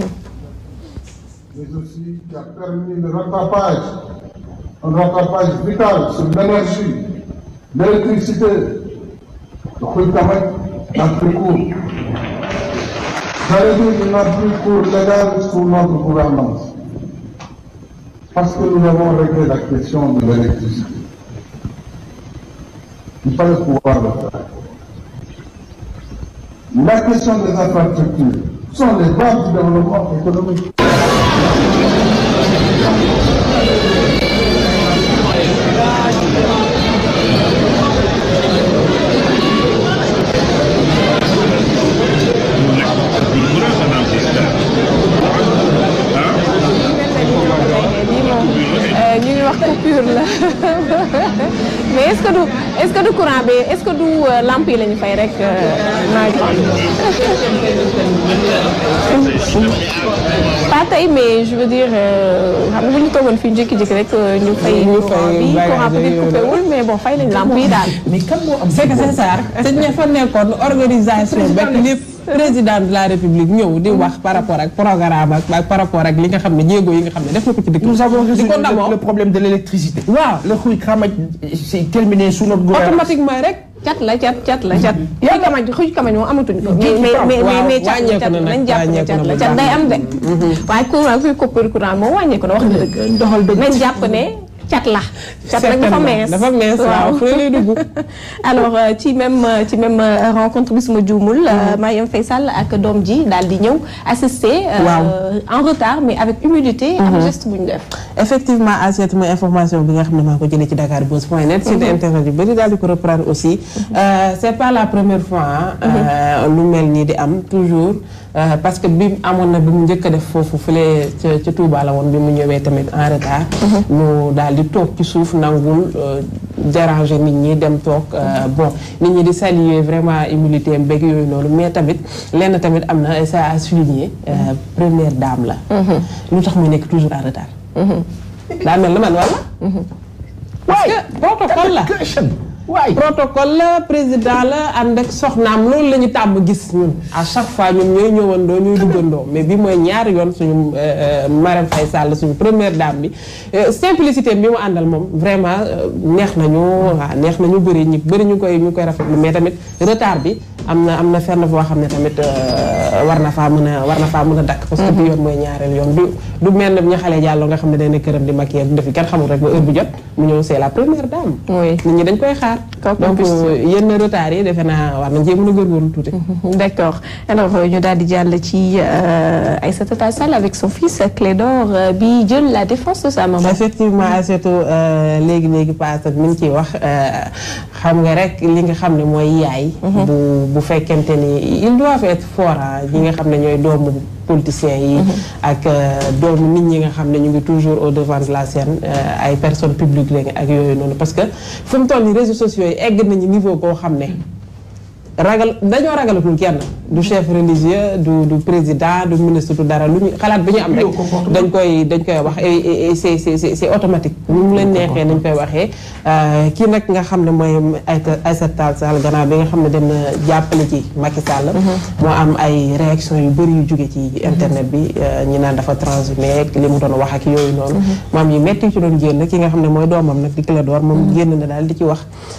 Speaker 6: mais aussi qui a permis le rattrapage, un rattrapage vital sur l'énergie, l'électricité. Le Khouïtamek n'a plus cours. J'allais dire qu'il n'a plus cours légal sous notre gouvernance. Parce que nous avons réglé la question de l'électricité. Il fallait pouvoir le faire. La question des infrastructures sont les bases du développement économique.
Speaker 1: lii moom euh, ñu ngi wax coupure la mais est-ce que du est-ce que du courant bi est-ce que du euh, lampe yi la ñu fay rek nawetaan pas tey mais je veux dire euh, xam nga bu ñu toogoon fii jékki-jékki rek euh, ñu fay
Speaker 4: Ñu
Speaker 1: courant
Speaker 4: fay
Speaker 1: bi
Speaker 4: bagage
Speaker 1: courant peut-être
Speaker 4: yooyu
Speaker 1: coupé wul mais bon fay nañ lampe yi daal
Speaker 2: mais kan moo am.
Speaker 4: c'est que c'est ça te ña fa nekkoon organisation bekk lépp président de la république ñëw di wax par rapport ak programme ak par rapport ak li nga xam ne jéego yi nga xam ne def na ko ci dëkk
Speaker 2: Nous avons
Speaker 4: di
Speaker 2: résolu
Speaker 4: ko
Speaker 2: le,
Speaker 4: ndamoo
Speaker 2: le problème de l'électricité.
Speaker 4: waaw
Speaker 2: Le xuy xamaj c'est terminé sous notre gouvernement.
Speaker 4: automatiquement rek
Speaker 1: cat la cat cat la cat. xuj kamañ xuj kamañ moom amatuñ ko. mais mais mais mais cat la cat nañ jàpp ne cat la cat day am de. waaye courant kuy coupure courant moom wàññeeku na wax nga dëgg.
Speaker 4: doxal dëgg
Speaker 1: nañ jàpp ne cat la. cat nag dafa mees
Speaker 4: dafa mees waaw fu lay dugg.
Speaker 1: alors ci même ci même rencontre bi suma juumul. Marième Faye Sall ak doom ji daal di ñëw assister. en retard mais avec humilité. am geste bu ñu def.
Speaker 4: effectivement Assiette mooy information bi nga xam ne maa ko jëlee ci Dakar Buzz point net. site internet yu bëri daal di ko reprendre aussi. c' est pas la première fois. lu mel nii di am toujours. parce que bi amoon na bi mu njëkk a def foofu fële ca ca Touba la woon bi mu ñëwee tamit en retard. ñu daal di toog ci suuf nangul déranger nit ñi dem toog bon nit ñi di saluer vraiment humilité am beeg yooyu noonu mais tamit lenn tamit am na ça a souligné première dame la. lu tax muy nekk toujours en retard. daa mel na man wala. parce que protocole la.
Speaker 2: waay
Speaker 4: protocole la président la ànd ak soxnaam loolu la ñu tàmm gis ñun à chaque fois ñun ñooy ñëwandoo ñooy duggandoo mais bi mooy ñaari yoon suñu Marème Faye Sall suñu première dame bi simplicité bi mu àndal moom vraiment neex nañu waaw neex nañu bëri ñi bëri ñu koy ñu koy rafetlu mais tamit retard bi am na am na fenn foo xam ne tamit war na faa mën a war na faa mën a dakk parce que bi yoon mooy ñaareel yoon du du mel ne ñu xale jàlloo nga xam ne day ne këram di maquiller du defi kenn xamul rek ba heure bu jot mu ñëw c'est la première dame nit ñi dañ koy xaar donc yenn retard yi defe naa war nañ cee mën a góorgóorlu tuuti.
Speaker 1: d' accord alors ñu daal di jàll ci Aïssata Tall Sall avec son fils Clédor bi jël la défense de sa maman.
Speaker 4: effectivement Aïssatou léegi léegi paase mi ngi ciy wax xam nga rek li nga xam ne mooy yaay. bu bu fekkente ni ils doivent être forts ñi nga xam ne ñooy doomu. politiciens yi ak doomu nit ñi nga xam ne ñu ngi toujours au devant de la scène ay personnes publiques lañu ak yooyu noonu parce que fu mu toll nii réseaux sociaux yi egg nañu niveau boo xam ne ragal dañoo ragalatul kenn du chef religieux du du président du ministre du dara lu ñu xalaat bi ñu am rek dañ koy dañ koy wax et c'est c'est c'est automatique ñu mu leen neexee dañ koy waxee kii nag nga xam ne mooy Aïssata Tall Sall gannaaw bi nga xam ne dem na jàppale ci Macky Sall moo am ay réaction yu bëri yu jóge ci internet bi ñi naan dafa transhumé li mu doon wax ak yooyu noonu moom yi metti ci doon génn ki nga xam ne mooy doomam nag di Clédor moom génn na daal di ci wax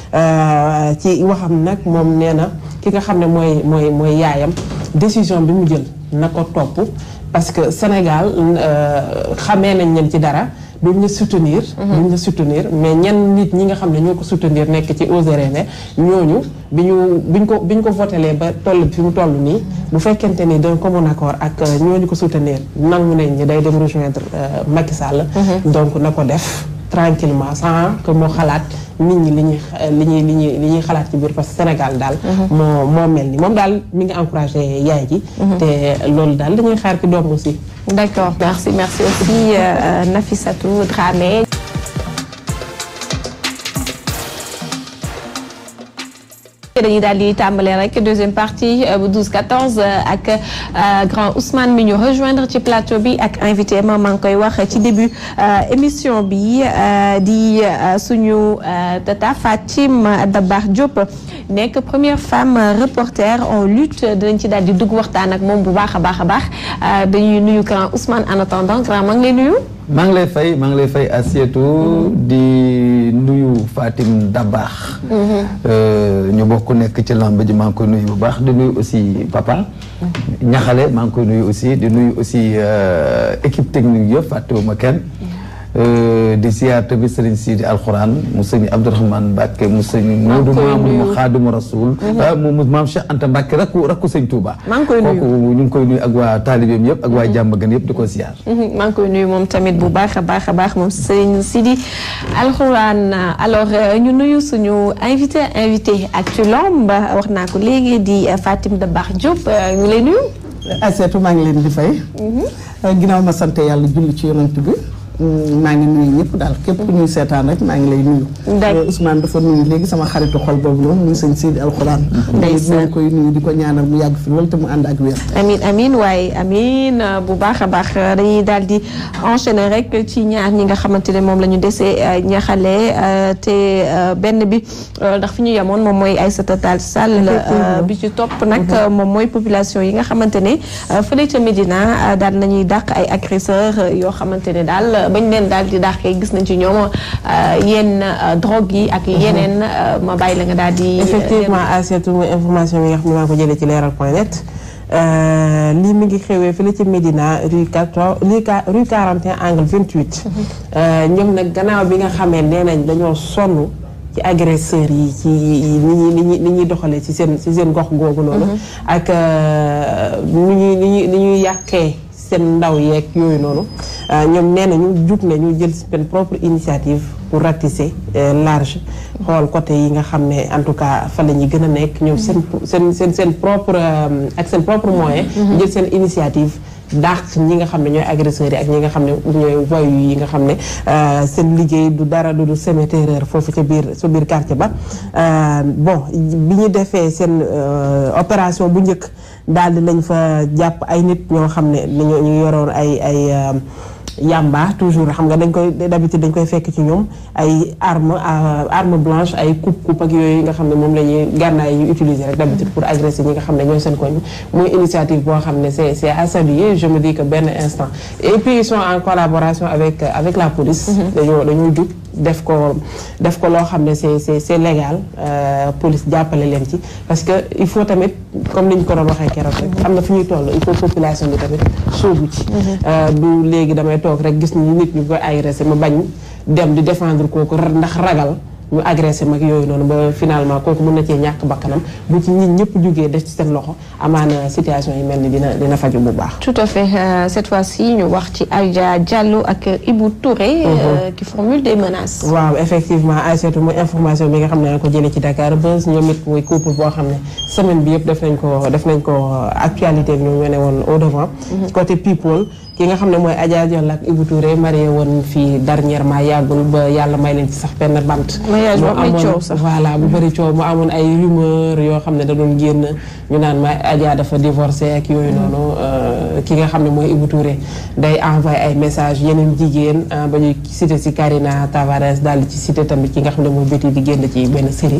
Speaker 4: ci waxam nag moom nee na ki nga xam ne mooy mooy mooy yaayam décision bi mu jël na ko topp parce que Sénégal xamee nañ leen ci dara duñ la soutenir duñ la soutenir mais ñenn nit ñi nga xam ne ñoo ko soutenir nekk ci Osez Rêver ñooñu bi ñu biñ ko bi ñu ko votelee ba toll fi mu toll nii bu fekkente ni d'un commun accord ak ñooñu ko soutenir nangu nañ ñi day dem rejoindre Macky Sall donc na ko def tranquillement sans que moo xalaat nit ñi li ñuy li ñuy li ñuy li ñuy xalaat ci biir parce que Sénégal daal moo moo mel ni moom daal mi ngi encouragé yaay ji te loolu daal dañuy xaar ki doom aussi
Speaker 1: d'accord merci merci aussi euh, Nafissatou Dramé dañuy daal di tàmbale rek deuxième partie bu 12 14 ak grand Ousmane mi ñu rejoindre ci plateau bi ak invité ma maa ngi koy wax ci début émission bi di suñu tata Fatim Dabar Diop nekk première femme reporter en lutte dinañ ci daal di dugg waxtaan ak moom bu baax a baax a baax dañuy nuyu grand Ousmane en attendant grand maa ngi lay nuyu.
Speaker 7: maa ngi lay fay maa ngi lay fay Assietou di nuyu Fatim Dabax. ñu bokk nekk ci lamb ji maa ngi koy nuyu bu baax di nuyu aussi papa. ñaxale maa ngi koy nuyu aussi di nuyu aussi équipe technique yëpp fàttewuma kenn. di ziar tamit sëriñ Sidi Alxuraan mu sëñ Abdourahmane Mbacke mu sëñ Moodu Maamu mu Xaadimu Rasul mu maam Cheikh Anta Mbacke rakku rakku sëñ Touba kooku ñu ngi koy nuyu ak waa taalibeem yëpp ak waa jàmm gën yëpp di ko ziar
Speaker 1: maa ngi koy nuyu moom tamit bu baax a baax a baax moom sëñ Sidi Alxuraan alors ñu nuyu suñu invité invité Actu Lamb wax naa ko léegi di Fatim Dabax Diop ñu lay nuyu
Speaker 8: Aseetu maa ngi leen di fay ginnaaw ma sant yàlla julli ci yonent bi maa ngi nuyu ñëpp daal képp ku ñuy seetaan rek maa ngi lay nuyu. Ousmane dafa nuyu léegi sama xaritu xol boobu noonu muy sëñ Sidi Alxuraan.
Speaker 1: ndeysaan
Speaker 8: ñu koy nuyu di ko ñaanal mu yàgg fi loolu te mu ànd ak wér.
Speaker 1: amin amin waaye amin bu baax a baax dañuy daal di enchaîner rek ci ñaar ñi nga xamante ne moom la ñu desee ñaxale te benn bi ndax fi ñu yemoon moom mooy Aïssata Tall Sall bi ci topp nag moom mooy population yi nga xamante ne fële ca Médina daal nañuy dàq ay agresseurs yoo xamante ne daal bañ leen daal di dàqee gis nañ ci ñoom yenn drogue yi ak yeneen ma bàyyi la nga daal di
Speaker 4: effectivement Aïssatou mooy information bi nga xam ne maa ko jëlee ci leeral point net lii mi ngi xewee fële ci Médina rue 14 rue 41 angle 28. ñoom nag gannaaw bi nga xamee nee nañ dañoo sonn ci agresseurs yi ci ni ñuy ni ñuy ni ñuy doxalee ci seen ci seen gox googu noonu. ak ni ñuy ni ñuy ni ñuy yàqee seen ndaw yeeg yooyu noonu ñoom nee nañu jug nañu jël seen propre initiative pour ratisser large xool côté yi nga xam ne en tout cas fa la ñuy gën a nekk ñoom seen seen seen seen propre ak seen propre moyen jël seen initiative dàq ñi nga xam ne ñooy agresseurs yi ak ñi nga xam ne ñooy voyous yi nga xam ne seen liggéey du dara du du semer terreur foofu ca biir sa biir quartier ba bon bi ñu defee seen opération bu njëkk daal di lañ fa jàpp ay nit ñoo xam ne dañoo ñu yoroon ay ay yamba toujours xam nga dañ koy d'habitude dañ koy fekk ci ñoom ay arme arme blanche ay coupe coupe ak yooyu nga xam ne moom la ñuy gànnaay yi ñu utiliser rek d'habitude pour agresser ñi nga xam ne ñooy seen koñ mooy initiative boo xam ne c'est c'est à saluer je me dis que benn instant et puis ils sont en collaboration avec avec la police dañoo dañoo jug def ko def ko loo xam ne c'est c'est c'est légal police jàppale leen ci parce que il faut tamit comme ni ñu ko doon waxee keroog rek am na fu ñuy toll il faut population bi tamit sóobu ci du léegi damay toog rek gis ni nit ñu koy agressé ma bañ dem di défendre kooku ndax ragal ñu agressé mag yooyu noonu ba finalement kooku mën na cee ñàkk bakkanam bu ci nit ñëpp jugee def ci seen loxo amaana situation yi mel ni dina dina faju bu baax.
Speaker 1: tout à fait cette fois-ci ñu wax ci Adja Diallo ak Ibou Touré. qui formule des menaces.
Speaker 4: waaw effectivement Aïssatou mooy information bi nga xam ne na ko jëlee ci Dakar Buzz ñoom it muy couple boo xam ne semaine bi yëpp def nañ ko def nañ ko actualité bi ñoom ñoo ne woon au devant. côté people. ki nga xam ne mooy Adja Diallo ak Ibou Touré marié woon fii dernièrement yàggul ba yàlla may leen ci sax benn bant.
Speaker 1: mariage bu am coow sax
Speaker 4: voilà bu bëri coow mu amoon ay rumeur yoo xam ne da doon génn ñu naan ma Adja dafa divorcé ak yooyu noonu. ki nga xam ne mooy Ibou Touré day envoyé ay messages yeneen jigéen ba ñuy cité ci Karina Tavares daal di ci cité tamit ki nga xam ne mooy Betty di génn ci benn série.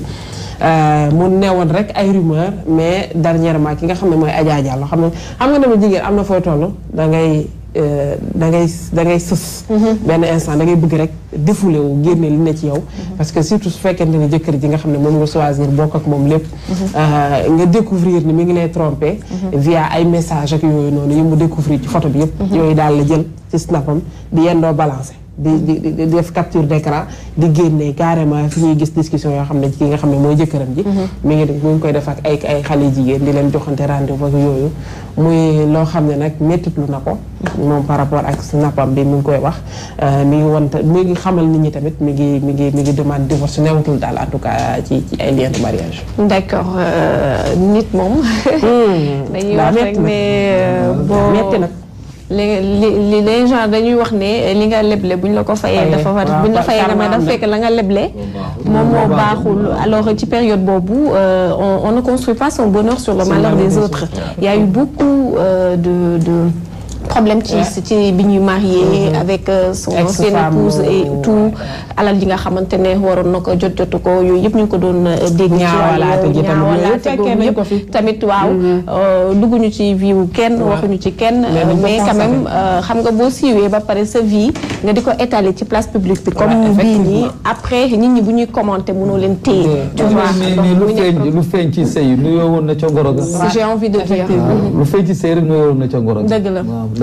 Speaker 4: mu newoon rek ay rumeur mais dernièrement ki nga xam ne mooy Adja Diallo xam nga xam nga dama jigéen am na foo toll da ngay. da ngay da ngay sës benn instant da ngay bëgg rek défoulé wu génne li ne ci yow parce que surtout su fekkente ne jëkkër ji nga xam ne moom nga choisir bokk ak moom lépp nga découvrir ni mi ngi lay trompé via ay message ak yooyu noonu yi mu découvrir ci photo bi yëpp yooyu daal la jël ci snapam di yendoo balancé di di di def capture d'écran di génne carrément fi ñuy gis discussion yoo xam ne ki nga xam ne mooy jëkkëram ji mi ngi mi ngi koy def ak ay ay xale jigéen di leen joxante rendez-vous ak yooyu muy loo xam ne nag méttitlu na ko moom par rapport ak snapam bi mi ngi koy wax mi ngi won mi ngi xamal nit ñi tamit mi ngi mi ngi mi ngi demande divorce newatul daal en tout cas ci ci ay lien de mariage
Speaker 1: d'accord nit moom dañuy wax rek ne boo
Speaker 4: metti nag
Speaker 1: li li les gens dañuy wax ne li nga leble bu ñu la ko fayee dafa war bu ñu la fayee dama dafa fekk la nga leble moom moo baaxul alors ci période boobu on ne construit pas son bonheur sur le malheur des autres il y a eu beaucoup de de problème ci ci bi ñuy marié avec son ancienne épouse et tout alal ji nga xamante ne waroon na ko jot jotu ko yooyu yëpp ñu ngi ko doon dégg ci
Speaker 4: ñaawalaate gi tamit
Speaker 1: yëpp tamit waaw dugguñu ci vie wu kenn waxuñu ci kenn mais quand même xam nga boo siiwee ba pare sa vie nga di ko étaler ci place publique bi comme bii nii après nit ñi bu ñuy commenter mënoo leen téye tu vois
Speaker 7: mais lu feeñ lu feeñ ci sëy lu yoo woon na ca ngoro ga
Speaker 1: j'ai envie de dire
Speaker 7: lu feeñ ci sëy rek nu yoo woon na ca ngoro ga
Speaker 1: dëgg la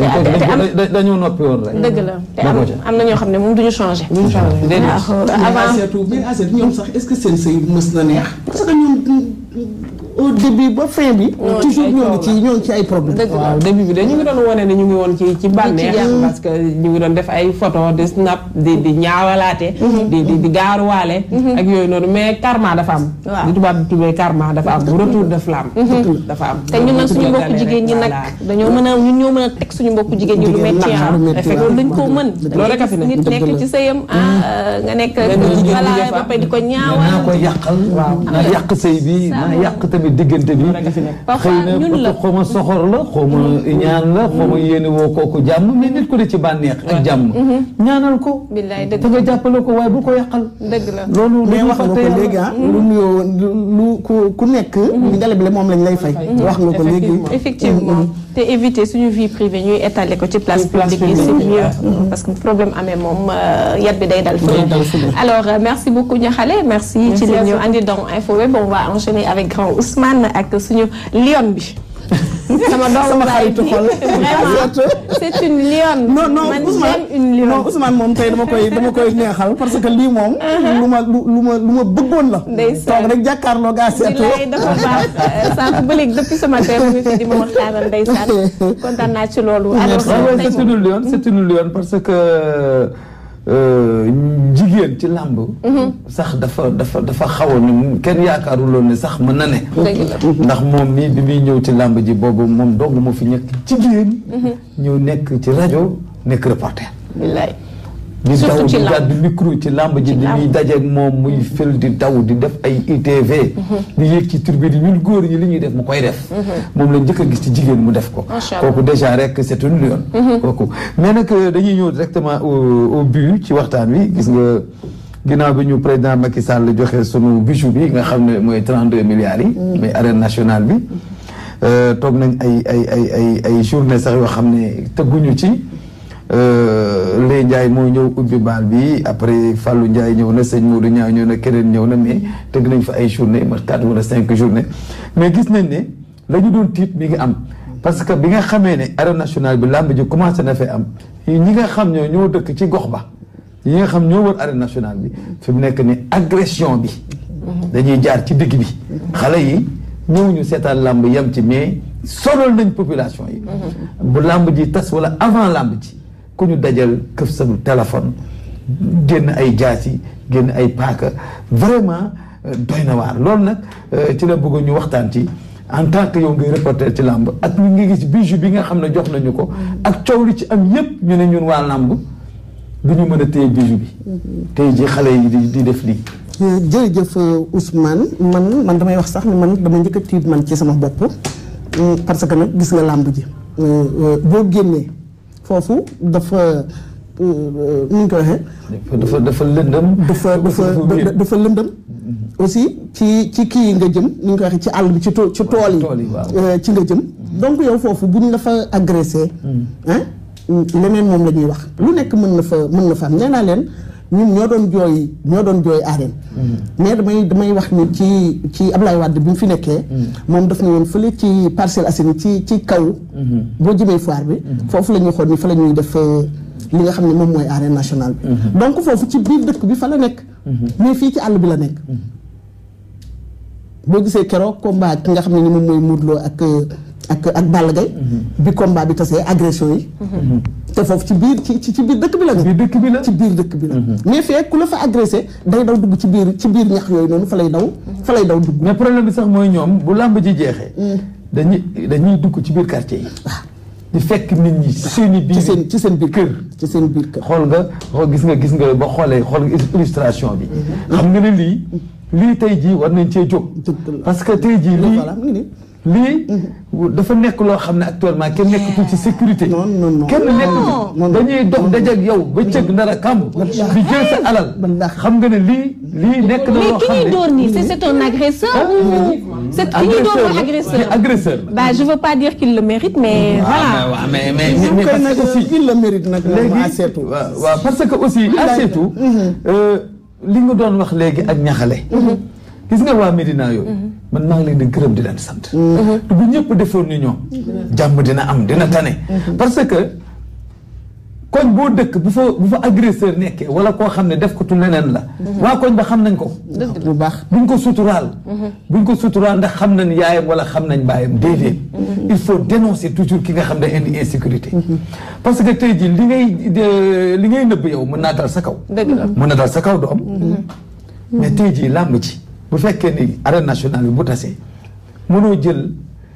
Speaker 7: dañoo noppi woon rek.
Speaker 1: dëgg la te am am na ñoo xam ne moom duñu changé.
Speaker 4: duñu changé
Speaker 1: avant
Speaker 8: Aïssatou mais Aïssatou ñoom sax est-ce que seen sëy mës na neex parce que ñoom au début ba fin bi. toujours ñoo ngi ci ñoo ngi ci ay problème.
Speaker 4: waaw début bi de ñu ngi doon wane ne ñu ngi woon ci ci bànneex parce que ñu ngi doon def ay photo di snap di di ñaawalaate. di di di gaaruwaale. ak yooyu noonu mais karma dafa am.
Speaker 1: waaw
Speaker 4: li tubaab di tuddee karma dafa am retour de flamme. dafa am
Speaker 1: te ñun nag suñu mbokku jigéen ñi nag dañoo mën a ñun ñoo mën a teg suñu mbokku jigéen ñi lu metti ah loolu dañ koo mën
Speaker 4: loolu rek a fi ne
Speaker 1: nit nekk ci sëyam ah nga nekk voilà ba pare di ko ñaawal
Speaker 7: naa ko yàqal naa yàq sëy bi naa yàq tamit diggante bi xëy na
Speaker 1: ñun la
Speaker 7: xaw ma soxor la xaw ma ñaan la xaw ma yéene woo kooku jàmm mais nit ko de ci bànneex ak jàmm ñaanal ko
Speaker 1: billaay dëgg
Speaker 7: te nga jàppale ko waaye bu ko yàqal
Speaker 1: dëgg la
Speaker 7: loolu
Speaker 8: mais wax nga ko léegi ah lu nuyoo lu ku ku nekk ngelab le moom lañ lay fay wax nga ko léegi
Speaker 1: effectivement te éviter suñu vie privée ñuy étaler ko ci place publique yi c'est mieux parce que problème amee moom yat bi day dal fu alors merci beaucoup Niakhale merci ci li ñu andi dans Info Web on va enchaîner avec grand Ousmane ak suñu lion bi sama doomu baay bi vraiment c'est une lionne.
Speaker 8: non non
Speaker 1: man
Speaker 8: Ousmane
Speaker 1: j'aime une lionne.
Speaker 8: non Ousmane moom tey dama koy dama koy neexal parce que lii moom. lu ma lu lu ma lu ma bëggoon la.
Speaker 1: ndeysaan
Speaker 8: toog rek jàkkaarloo gaa seetu.
Speaker 1: bilaay dafa baax sànq ba léegi depuis ce matin mu ngi fi di ma waxtaanal ndeysaan kontaan naa ci loolu. alors
Speaker 7: waaw
Speaker 1: tey
Speaker 7: c'est une lionne c'est une lionne parce que jigéen ci làmb sax dafa dafa dafa xawoon ne kenn yaakaaruloon ne sax mën na ne ndax moom mii bi muy ñëw ci làmb ji boobu moom dong moo fi nekk jigéen ñëw nekk ci rajo nekk reporter
Speaker 1: bilaay
Speaker 7: di
Speaker 1: Surtout
Speaker 7: daw
Speaker 1: ci
Speaker 7: di
Speaker 1: làmb.
Speaker 7: gàddu micro ci làmb ji di ñuy dajeeg moom muy fël di daw di def ay ITV di yéeg ci tribune yi ñun góor ñi li ñuy def mu koy def moom la njëkk a gis ci jigéen mu def ko
Speaker 1: Macha Allah.
Speaker 7: kooku déjà rek c'est une lionne kooku mais nag dañuy ñëw directement au au but ci waxtaan wi gis nga ginnaaw bi ñu président Macky Sall joxe sunu bijou bi nga xam ne mooy 32 milliards yi mais arène nationale bi euh, toog nañ ay ay ay ay ay journée sax yoo xam ne tëgguñu ci Lay Ndiaye moo ñëw ubbi baal bi après Fallou Ndiaye ñëw na sëñ Modou Niang ñëw na keneen ñëw na mais tëgg nañ fa ay journée ma quatre wala cinq journée mais gis nañ ne la ñu doon tiit mi ngi am parce que bi nga xamee ne arène nationale bi làmb ji commencé na fee am ñi nga xam ñoo ñoo dëkk ci gox ba ñi nga xam ñoo wër arène nationale bi fi mu nekk ni agression bi dañuy jaar ci digg bi xale yi ñëwuñu seetaan làmb yem ci mais sonal nañ population yi bu làmb ji tas wala avant làmb ji ku ñu dajal këf sa téléphone génn ay jaas yi génn ay paaka vraiment euh, doy na waar loolu nag euh, ci la bëgg ñu waxtaan ci en tant que yow ngay reporter ci làmb ak ñu ngi gis bijou bi nga xam ne jox nañu ko ak coow li ci am yépp ñu ne ñun waa làmb du ñu mën a téye bijou bi tey ji xale yi di di def lii
Speaker 8: jërëjëf Ousmane man man damay wax sax ni man dama njëkk a tiit man ci sama bopp euh, parce que nag gis nga làmb ji euh, euh, boo génnee foofu dafa nu ñu ko waxee.
Speaker 7: dafa dafa lëndëm.
Speaker 8: dafa dafa dafa lëndëm. aussi ci ci kii yi nga jëm ni ñu ko waxee ci àll bi ci tool ci tool yi. ci nga jëm. donc yow foofu bu ñu la fa agressé. ah leneen moom la ñuy wax. lu nekk mën na fa mën na fa am nee naa leen ñun ñoo doon jooy ñoo doon jooy arène. mais damay damay wax ni ci ci Ablaye Wade bi mu fi nekkee. moom daf ne woon fële ci Parcelles Assainies ci ci kaw. boo jëmee foire bi. foofu la ñuy xool ni fa la ñuy def. li nga xam ne moom mooy arène nationale bi donc foofu ci biir dëkk bi fa la nekk mais fii ci àll bi la nekk boo gisee keroog combat ki nga xam ne ni moom mooy Modou Lo ak ak ak Balla Gaye bi combat bi tasee agression yi te foofu ci biir ci ci biir dëkk bi la nekk
Speaker 7: dëkk bi la
Speaker 8: ci biir dëkk bi la mais fee ku la fa agressé day daw dugg ci biir ci biir ñax yooyu noonu fa lay daw fa lay daw dugg
Speaker 7: mais problème bi sax mooy ñoom bu làmb ji jeexee dañuy dañuy dugg ci biir quartier yi di fekk nit ñi seen i biir
Speaker 8: ci seen ci seen biir
Speaker 7: kër
Speaker 8: ci seen biir kër
Speaker 7: xool nga xool gis nga gis nga ba xoolee xool nga illustration bi xam nga ne lii lii tey jii war nañ cee jóg parce que tey jii lii lii dafa nekk loo xam ne actuellement kenn nekkatul ci sécurité kenn nekkatul dañuy dox dajeeg yow ba cëg nar a kàmb di jël sa alal xam nga ne lii lii nekk na loo xam
Speaker 1: mais ki
Speaker 7: ne
Speaker 1: ñuy door nii c'est c'est un agresseur ou c'est ki ñuy door mooy agresseur
Speaker 7: agresseur
Speaker 1: bah je veux pas dire qu'il le mérite mais voilà
Speaker 7: mais mais
Speaker 8: ñu
Speaker 7: mais
Speaker 8: koy
Speaker 7: parce
Speaker 8: nag
Speaker 7: que aussi
Speaker 8: il le mérite nag
Speaker 7: léegi
Speaker 8: aseetu
Speaker 7: waaw waaw parce que aussi aseetu li nga doon wax léegi ak ñaxale gis nga waa Médina yooyu man maa ngi leen di gërëm di leen sant bu ñëpp defoon ni ñoom jàmm dina am dina tane parce que koñ boo dëkk bu fa bu fa agresseur nekkee wala koo xam ne def ko tu leneen la waa koñ ba xam nañ ko
Speaker 8: bu baax
Speaker 7: buñ ko suturaal buñ ko suturaal ndax xam nañ yaayam wala xam nañ baayam déedéet il faut dénoncer toujours ki nga xam ne indi insécurité parce que tey jii li ngay li ngay nëbb yow mën naa dal sa kaw mën na dal sa kaw doom mais tey jii làmb ci bu fekkee ni arène nationale bi bu tasee mënoo jël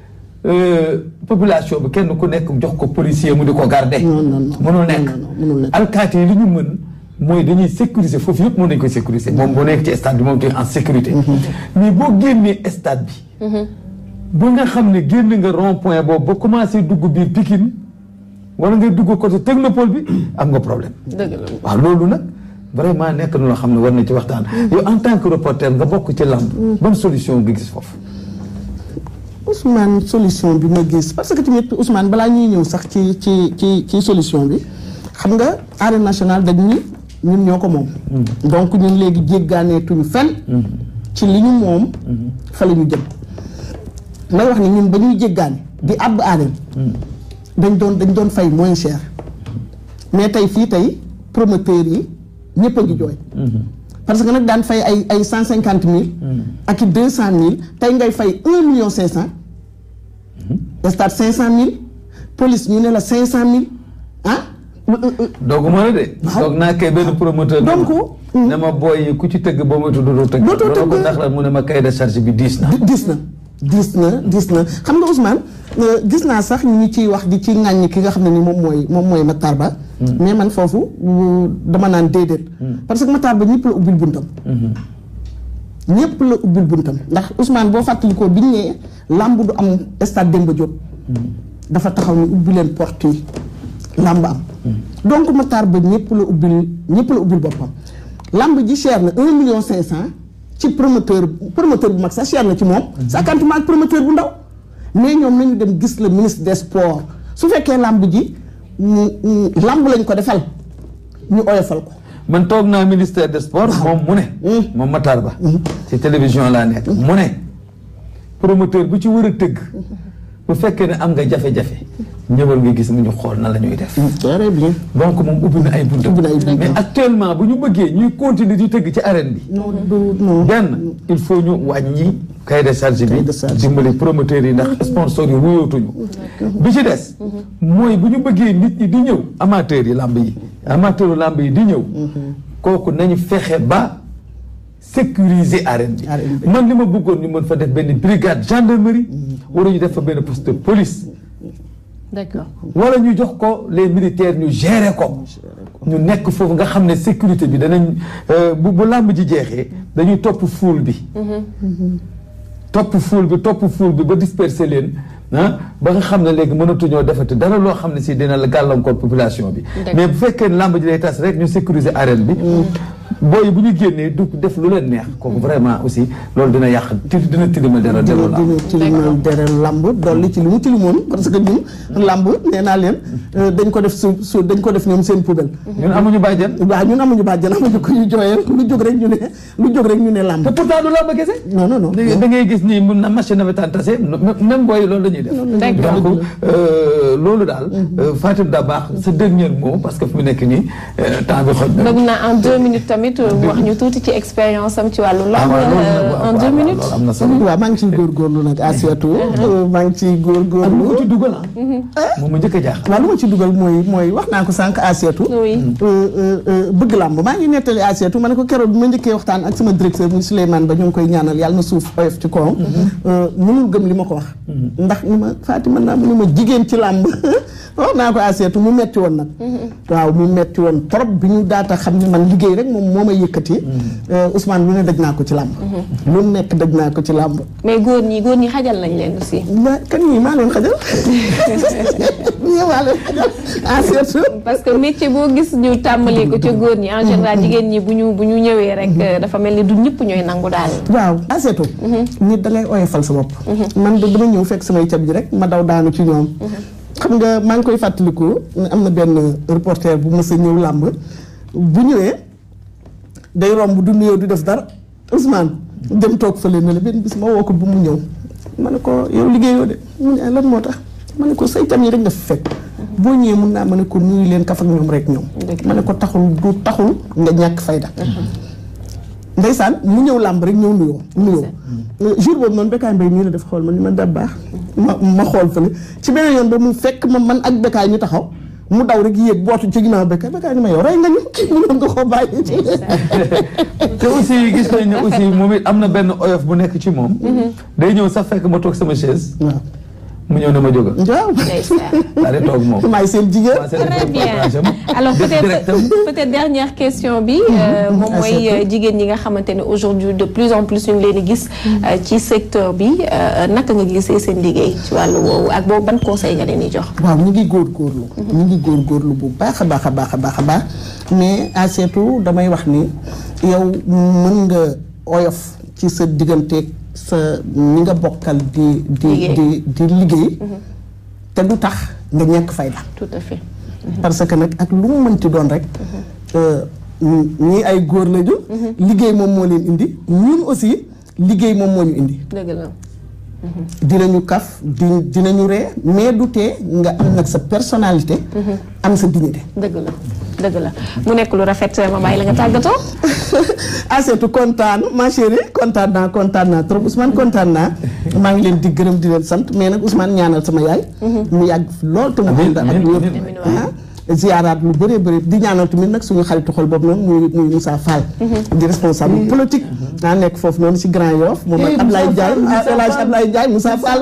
Speaker 7: population bi kenn ku nekk jox ko policier mu di ko garder mënul nekk alkaati yi li ñu mën mooy dañuy sécuriser foofu yëpp mën nañu koy sécuriser moom boo nekk ci stade bi moom te en sécurité mais boo génnee stade bi ba nga xam ne génn nga rond point boobu ba commencé dugg biir Pikine wala nga dugg côté technopole bi am nga problème waaw loolu nag vraiment nekk na loo xam ne war na ci waxtaan yow en tant que reporter nga bokk ci lamb ban solution nga gis foofu
Speaker 8: Ousmane solution bi ma gis parce que tamit Ousmane balaa ñuy ñëw sax ci ci ci ci solution bi xam nga arène nationale dañ ni ñun ñoo ko moom donc ñun léegi jéggaaneetuñu fenn ci li ñu moom fa la ñu jëm may wax ni ñun ba ñuy jéggaane di àbb arène dañ doon dañ doon fay moins cher mais tey fii tey promoteurs yi ñëpp a ngi jooy parce que nag daan fay ay ay cent cinquante mille ak i deux cent mille tey ngay fay un million cinq cent stade cinq cent mille police ñu ne la cinq cent mille ah
Speaker 7: doogu ma la de doog naa kay benn promoteur
Speaker 8: donc
Speaker 7: ne ma booy ku ci tëgg boo ma tudd doo tëgg
Speaker 8: dootoo tëgg
Speaker 7: ko ndax la mu ne ma cahier de charge bi diis na
Speaker 8: diis na diis na diis na xam nga Ousmane gis naa sax ñu ciy wax di ci ŋàññi ki nga xam ne ni moom mooy moom mooy Matar Ba mais man foofu dama naan déedéet parce que Matar Ba ñëpp la ubbil buntam ñëpp la ubbil buntam ndax Ousmane boo fàttalikoo biñ nee làmb du am stade Demba Diop dafa taxaw ni ubbi leen porte yi làmb am donc Matar Ba ñëpp la ubbil ñëpp la ubbil boppam làmb ji cher na un million cinq cent ci promoteur promoteur bu mag sax cher na ci moom cinquante ak promoteur bu ndaw mais ñoom nañu dem gis le ministre des sports su fekkee làmb ji làmb lañ ko defal ñu oyofal ko
Speaker 7: man toog naa ministère des sports moom mu ne moom Matar Ba ci télévision laa nekk mu ne promoteur bu ci war a tëgg bu fekkee ne am nga jafe-jafe ñëwal nga gis mu ñu xool na la ñuy def
Speaker 8: très bien
Speaker 7: donc moom ubbi na ay buntam
Speaker 8: ubbi na ay buntam
Speaker 7: mais actuellement bu ñu bëggee ñuy continuer di tëgg ci arène bi
Speaker 8: non du non
Speaker 7: benn il faut ñu wàññi cahier de charge bi
Speaker 8: de charge.
Speaker 7: dimbali promoteurs yi ndax sponsors yi wuyootuñu bi ci des mooy bu ñu bëggee nit ñi di ñëw amateurs yi làmb yi amateurs làmb yi di ñëw kooku nañu fexe ba sécuriser arène bi
Speaker 8: Arène bi.
Speaker 7: man li ma bëggoon ñu mën fa def benn brigade gendarmerie wala ñu def fa benn poste de police
Speaker 1: d'accord
Speaker 7: wala ñu jox ko les militaires ñu gérer ko ñu nekk foofu nga xam ne sécurité bi danañ euh, bu bu làmb ji jeexee dañuy topp foule bi topp foule bi topp foule bi ba disperser leen ah ba nga xam ne léegi mënatuñoo defati dara loo xam ne si dina la gàllankoor population bi mais bu fekkee ne làmb ji day tas rek ñu sécuriser arène bi booy bu ñu génnee du def lu leen neex kooku vraiment aussi loolu dina yàq ti dina tilimal dara
Speaker 8: dina
Speaker 7: delloo làmb
Speaker 8: dina tilimal dere lamb dolli ci li mu tilimoon parce que ñun lamb nee naa leen euh, dañ ko def su su dañ ko def ñoom seen poubelle
Speaker 7: ñun amuñu bàjjen
Speaker 8: waaw ñun amuñu bàjjan amuñu ko ñu jooyal lu jóg rek ñu ne lu jóg rek ñu ne lamb
Speaker 7: te pourtant du làmb kese
Speaker 8: non non non
Speaker 7: da da ngay gis ni mun na machine nawetaan tase même booy loolu la ñuy def.
Speaker 1: D'accord.
Speaker 7: donc euh, loolu daal. euh, Fatim Dabakh sa dernier mot parce que fi mu nekk nii euh, temps bi xoj na.
Speaker 1: bëgg naa en deux minutes tamit mu wax ñu tuuti ci expérience am ci wàllu
Speaker 7: Ah,
Speaker 1: lamb
Speaker 7: waaw, loolu nag,
Speaker 1: euh,
Speaker 7: waaw,
Speaker 1: en
Speaker 7: waaw,
Speaker 1: deux
Speaker 7: waaw,
Speaker 1: minutes
Speaker 7: loolu am na solo.
Speaker 8: waaw maa ngi ciy góorgóorlu nag Asiatou maa ngi ciy
Speaker 7: ak lu ko
Speaker 8: góorgóorlu
Speaker 7: ci dugal ah. moom mu njëkk a jaaxal.
Speaker 8: waaw lu ma ci dugal mooy mooy wax naa ko sànq Asiatou
Speaker 1: Oui.
Speaker 8: Euh, euh, euh, bëgg làmb maa ngi nettali Asiatou ma ne ko keroog bi ma njëkkee waxtaan ak sama directeur muy Souleymane ba ñu ngi koy ñaanal yàlla na suuf oyof ci kawam Euh, mënul gëm li ma ko wax ndax ni ma Fatima naa mu ni ma jigéen ci làmb wax naa ko Asiatou mu metti woon nag waaw mu metti woon trop bi ñu daata xam ne man liggéey rek moom moo may yëkkati Euh, Ousmane lu ne daj naa ko ci làmb lu nekk daj naa ko ci làmb
Speaker 1: mais góor ñi góor ñi xajal nañ leen aussi
Speaker 8: ma kan ñii maa leen xajal ñii maa leen xajal Asiatou
Speaker 1: parce que métier boo gis ñu tàmbalee ko ca góor ñi en général jigéen ñi bu ñu bu ñu ñëwee rek euh, dafa mel ni du ñëpp ñooy nangu daal
Speaker 8: waaw aseetu nit da ngay oyofal sa bopp man de dama ñëw fekk samay cab ji rek ma daw daanu ci ñoom xam nga maa ngi koy fàttaliku ne am na benn reporter bu mës a ñëw làmb bu ñëwee day romb du nuyoo du def dara Ousmane dem toog fële ne la benn bis ma woo ko bu mu ñëw ma ne ko yow liggéeyoo de mu ne lan moo tax ma ne ko say cam yi rek nga fi fekk boo ñëwee mun naa ma ne ko nuyu leen kaf ak ñoom rek ñoom ma ne ko taxul du taxul nga ñàkk fayda ndeysaan mu ñëw làmb rek ñëw nuyoo nuyoo jour boobu noonu Bécaye Mbaye nii la def xool ma ni ma da baax ma ma xool fële ci beneen yoon ba mu fekk ma man ak Bécaye ñu taxaw mu daw rek yéeg bootu ci ginnaaw Bécaye Bécaye ni ma yow rey nga ñu kii mu nga koo bàyyi
Speaker 7: te aussi gis nañ ne aussi moom it am na benn oyof bu nekk ci moom day ñëw sax fekk ma toog sama chaise
Speaker 8: waaw
Speaker 7: mu ñëw ne ma jógal
Speaker 8: waaw
Speaker 7: daa di toog moom
Speaker 8: maay seen jigéen
Speaker 1: très bien alors peut-être peut-être dernière question bi moom mooy jigéen ñi nga xamante ne aujourd'hui de plus en plus ñu ngi leen di gis ci secteur bi naka nga gisee seen liggéey ci wàllu woowu ak boobu ban conseil nga leen di jox
Speaker 8: waaw ñu ngi góorgóorlu ñu ngi góorgóorlu bu baax a baax a baax a baax a baax mais Asietu damay wax ni yow mën nga oyof ci sa digganteeg sa ñi nga bokkal di di di di liggéey te du tax nga ñàkk fayda
Speaker 1: tout à fait
Speaker 8: parce que nag ak lu mu mënti doon rek ñii ay góor lañu liggéey moom moo leen indi ñun aussi liggéey moom moo ñu indi
Speaker 1: dëgg la
Speaker 8: dinañu kaf di dinañu ree mais du tee nga am nag sa personnalité am sa dignité
Speaker 1: dëgg la dëgg la mu nekk lu rafet ma bàyyi la nga tàggatoo
Speaker 8: Asietu kontaan ma chérie kontaan naa kontaan naa trop Ousmane kontaan naa maa ngi leen di gërëm di leen sant mais nag Ousmane ñaanal sama yaay mu yàgg lool te mu ànd ak wér ziaraat lu bëree bëri di ñaanal tamit nag suñu xaritu xol boobu noonu muy muy Moussa Fall di responsable politique naa nekk foofu noonu si Grand Yoff moom ak Ablaye Ndiaye El Hadj Ablaye Ndiaye Moussa Fall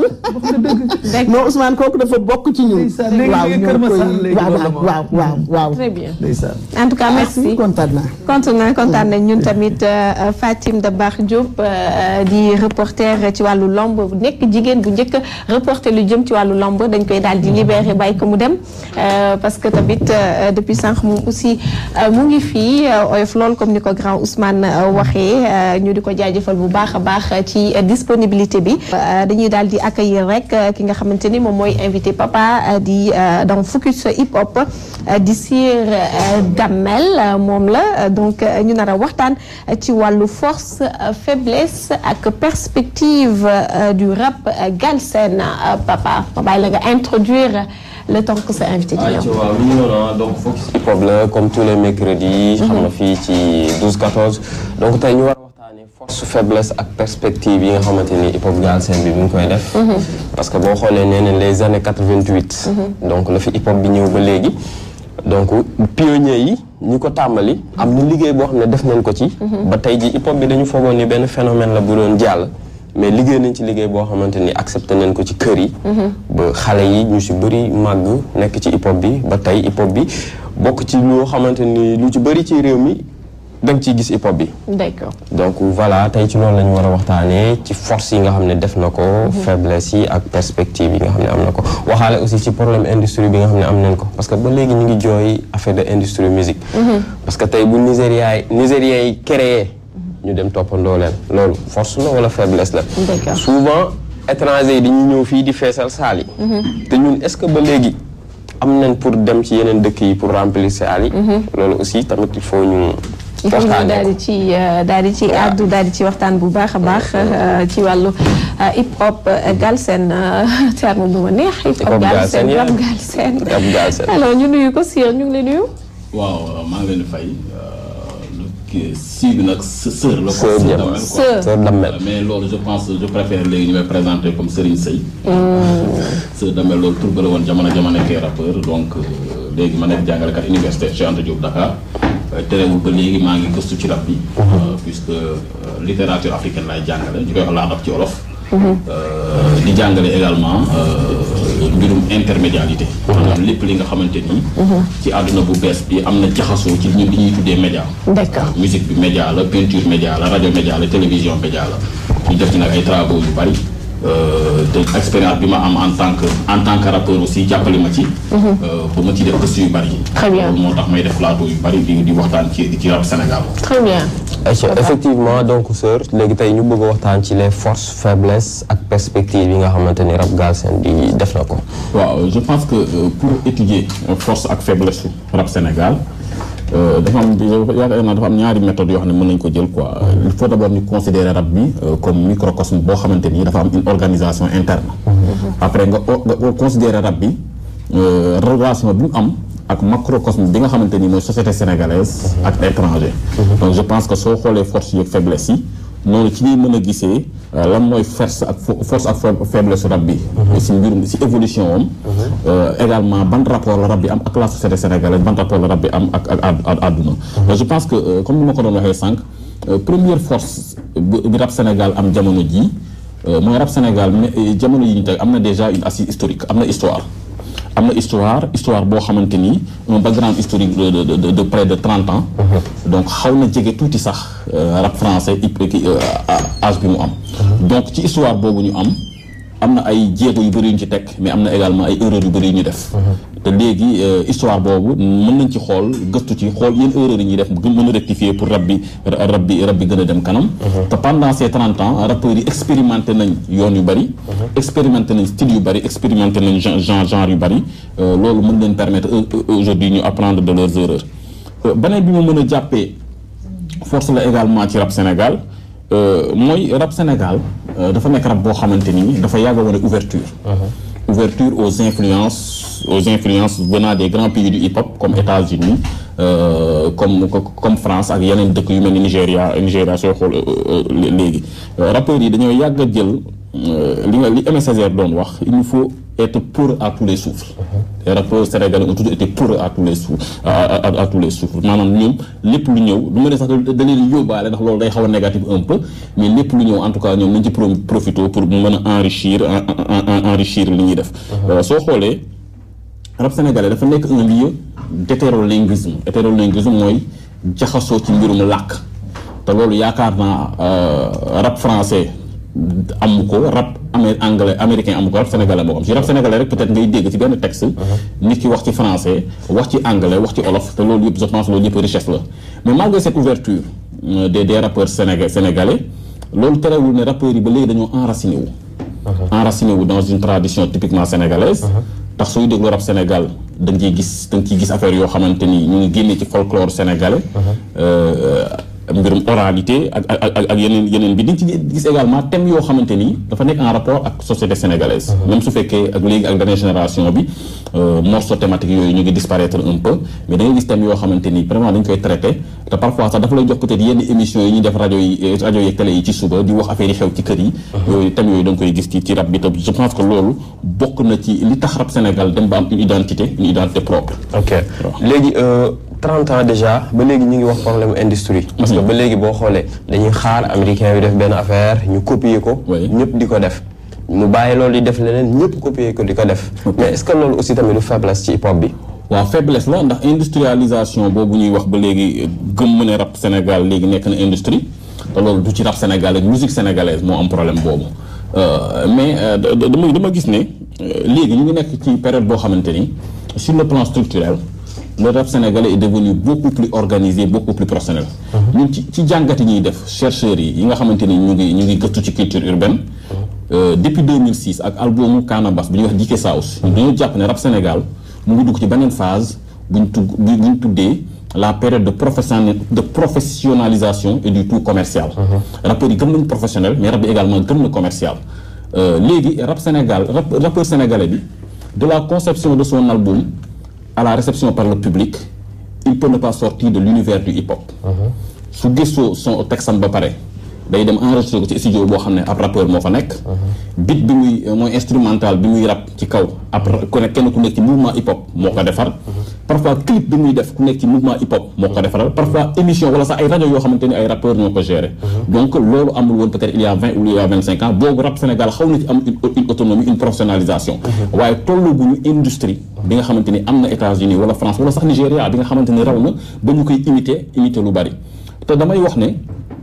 Speaker 8: non Ousmane kooku dafa bokk ci ñun waaw ñoo koy waaw waaw waaw waaw
Speaker 1: très bien en tout cas merci
Speaker 8: kontaan naa
Speaker 1: kontaan naa kontaan nañ ñun tamit Fatim Dabakh Diop di reporter ci wàllu lamb nekk jigéen bu njëkk reporter lu jëm ci wàllu lamb dañ koy daal di libéré bàyyi ko mu dem parce que tamit depuis sànq moom aussi mu ngi fii oyof lool comme ni ko grand Ousmane waxee ñu di ko jaajëfal bu baax a baax ci disponibilité bi dañuy daal di accueillir rek ki nga xamante ni moom mooy invité papa di dans focus hip hop di Sir Damel moom la donc ñu nar a waxtaan ci wàllu force faiblesse ak perspective du rap galsen papa ma bàyyi la nga introduire le temps que sa invité di ñëw.
Speaker 3: waaw mi ngi noonu donc focus hip hop la comme tous les mercredis. xam nga fii ci 12 14. donc tey ñu war a waxtaanee force faiblesse ak perspective yi nga xamante ni hip hop galsen bi mi ngi koy def. parce que boo xoolee nee nañ les années 88. donc la fi hip hop bi ñëw ba léegi. donc pionniers yi ñi ko tàmbali. am na liggéey boo xam ne def nañ ko ci. ba tey ji hip hop bi dañu foogoon ni benn phénomène la bu doon jàll. mais liggéey nañ ci liggéey boo xamante ni accepté nañ ko ci kër yi. ba xale yi ñu si bëri màgg nekk ci hip hop bi ba tey hip hop bi bokk ci loo xamante ni lu ci bëri ci réew mi da nga ciy gis hip hop bi.
Speaker 1: d'accord
Speaker 3: donc voilà tey ci loolu la ñu war a waxtaanee ci force yi nga xam ne def na ko. faiblesse yi ak perspective yi nga xam ne am na ko waxaale aussi ci problème industrie bi nga xam ne am nañ ko parce que ba léegi ñu ngi jooy affaire de industrie musique. parce que tey bu Nigéria yi Nigériens yi créé. ñu dem toppandoo leen loolu force la wala faiblesse la. souvent étranger yi dañuy ñëw fii di feesal saal yi. te ñun est-ce que ba léegi am nañ pour dem ci yeneen dëkk yi pour remplir saal yi. loolu aussi tamit il faut ñu.
Speaker 1: il faut ñu daal di ci daal di ci àddu daal di ci waxtaan bu baax a baax ci wàllu hip hop galsen terme bu ma neex. hip hop galsen rap galsen alors ñu nuyu ko Sir ñu ngi lay nuyu.
Speaker 9: waaw maa ngi leen di fay. si bi nag sœur la.
Speaker 3: sœur Damel
Speaker 1: sœur
Speaker 3: sœur Damel.
Speaker 9: mais loolu je pense je préfère léegi ñu may présenter comme Serigne Seye. sœur Damel loolu tur ba la woon jamono jamono nekkee rappeur donc léegi ma nekk jàngalekat université Cheikh Anta Diop Dakar. terewul ba léegi maa ngi gëstu ci rap bi. puisque littérature africaine laay jàngale ñu koy wax laa rap ci wolof. di jàngale également mbirum intermédialité maanaam lépp li nga xamante ni ci àdduna bu bees bi am na jaxasoo ci ñun li ñuy tuddee média
Speaker 1: d'accord
Speaker 9: musique bi média la peinture média la rajo média la télévision média la ñu def ci nag ay travaux yu bari te expérience bi ma am en tant que en tant que rappeur aussi jàppale ma ci ba ma ci def gëstu yu bari
Speaker 1: Très bien.
Speaker 9: loolu moo tax may def plateau yu bari di di waxtaan ci ci rap Sénégal
Speaker 1: très bien
Speaker 3: Aïcha effectivement donc sœur léegi tey ñu bëgg a waxtaan ci les forces faiblesses ak perspectives yi nga xamante ni rap galsen di def na ko.
Speaker 9: waaw je pense que euh, pour étudier euh, force ak faiblesse su rap Sénégal euh, dafa am yaakaar naa dafa am ñaari méthode yoo xam ne mën nañu ko jël quoi il faut d'abord ñu considérer rap bi euh, comme microcosme boo xamante ni dafa am une organisation interne après nga nga nga considérer rap bi relation bi mu am ak macrocosme bi nga xamante ni mooy société sénégalaise ak étranger donc je pense que soo xoolee force yi ak faiblesse yi noonu ci ñuy mën a gisee lan mooy force ak force ak faiblesse rab bi si mbirum si évolution am également ban rapport la rab bi am ak la société sénégalaise ban rapport la rab bi am ak ak àdduna je pense que comme ni ma ko doon waxee sànq première force bi rab Sénégal am jamono ji mooy rab Sénégal jamono yi ñu teg am na déjà une assise historique am na histoire am na histoire histoire boo xamante ni un background historique de de de de près de trente ans. donc xaw na jege tuuti sax rap français âge bi mu am. donc ci histoire boobu ñu am am na ay jéego yu bëri yu ñu ci teg mais am na également ay erreurs yu bëri yu ñu def. te léegi histoire boobu mën nañ ci xool gëstu ci xool yenn erreurs yi ñuy def mën a rectifier pour rab bi rab bi rab bi gën a dem kanam. te pendant ces trente ans rappeurs yi expérimenté nañ yoon yu bëri. expérimenté nañ style yu bëri expérimenté nañ genre genre yu bëri loolu mën leen permettre aujourd'hui ñu apprendre de leurs erreurs. beneen bi ma mën a jàppee force la également ci rap Sénégal mooy rap Sénégal dafa nekk rap boo xamante ni dafa yàgg a wane ouverture. ouverture aux influences aux influences venant des grands pays du hip-hop comme États-Unis euh, comme comme France ak yeneen dëkk yu mel ni Nigéria Nigéria soo xool léegi rappeurs yi dañoo yàgg a jël li nga li Aimé Césaire doon wax il nous faut être pour à tous les souffles les rappeurs sénégalais ont toujours été pour à tous les souffles à, à, à tous les souffles maanaam ñoom lépp lu ñëw du ma ne sax da leen yóbbaale ndax loolu day xaw a négatif un peu mais lépp lu ñëw en tout cas ñoom nañ ci profité pour mën a enrichir enrichir li ñuy def soo xoolee rap sénégalais dafa nekk un lieu d'hétérolinguisme hétérolinguisme mooy jaxasoo ci mbirum làkk te loolu yaakaar naa rap français amu ko rap amé anglais américain amu ko rap sénégalais moo am ci rap sénégalais rek peut-être ngay dégg ci benn texte nit ki wax ci français wax ci anglais wax ci olof te loolu yëpp je pense loolu yëpp richesse la mais malgré cette ouverture des des rappeurs sénégalais sénégalais loolu terewul ne rappeurs yi ba léegi dañoo enraciné wu enraciné wu dans une tradition typiquement sénégalaise tax sooy déglu rap Sénégal da nga ciy gis da nga ciy gis affaire yoo xamante ni ñu ngi génnee ci folklore sénégalais mbirum oralité ak ak ak yeneen yeneen bi di ci gis également thème yoo xamante ni dafa nekk en rapport ak société sénégalaise même su fekkee ak léegi ak dernière génération bi morceau thématique yooyu ñu ngi disparaître un peu mais da ngay gis thème yoo xamante ni vraiment dañ koy traité te parfois sax dafa lay jox peut-être yenn émissions yi ñuy def rajo yi rajo yi télé yi ci suba di wax affaire yi xew ci kër yi yooyu thème yooyu da nga koy gis ci ci rap bi te je pense que loolu bokk na ci li tax rap Sénégal dem ba am une identité une identité propre
Speaker 3: ok léegi 30 ans déjà ba léegi ñu ngi wax problème industrie parce que ba léegi boo xoolee dañuy xaar américain bi def benn affaire ñu copier ko ñëpp di ko def mu bàyyi loolu di def leneen ñëpp copier ko di ko def mais est-ce que loolu aussi tamit du faiblesse ci hip hop bi
Speaker 9: waaw faiblesse la ndax industrialisation boobu ñuy wax ba léegi gëm ne rap Sénégal léegi nekk na industrie te loolu du ci rap Sénégal ak musique sénégalaise moo am problème boobu mais dama dama gis ne léegi ñu ngi nekk ci période boo xamante ni sur le plan structurel le rap sénégalais est devenu beaucoup plus organisé beaucoup plus professionnel. ñun ci ci jàngat yi ñuy def chercheurs yi yi nga xamante ni ñu ngi ñu ngi gëstu ci culture urbaine. depuis 2006 ak albumu Canabas bi ñuy wax Dike Saus. dañoo jàpp ne rap Sénégal mu ngi dugg ci beneen phase bu ñu tudd bu ñu tuddee la période de professionnel de professionnalisation et du tout commercial. rappeurs yi gëm nañu professionnel mais rap bi également gëm na commercial. léegi rap Sénégal rap rappeur sénégalais bi de la conception de son album. à la réception par le public il peut ne pas sortir de l'univers du hip-hop su gëstoo son texam ba pare day dem enregistré ko ci studio boo xam ne ab rappeur moo fa nekk beat bi muy mooy instrumental bi muy rap ci kaw ab ku nekk kenn ku nekk ci mouvement hip-hop moo ko defar parfois clip bi muy def ku nekk ci mouvement hip-hop moo ko defaral parfois émission wala sax ay rajo yoo xamante ni ay rappeurs ñoo ko gérer donc loolu amul woon peut-être il y a vingt ou il y a vingt cinq ans boobu rap Sénégal xaw na ci am une autonomie une professionnalisation waaye tollaguñu industrie bi nga xamante ni am na États-Unis wala France wala sax Nigéria bi nga xamante ni raw na ba ñu koy imiter imiter lu bari te damay wax ne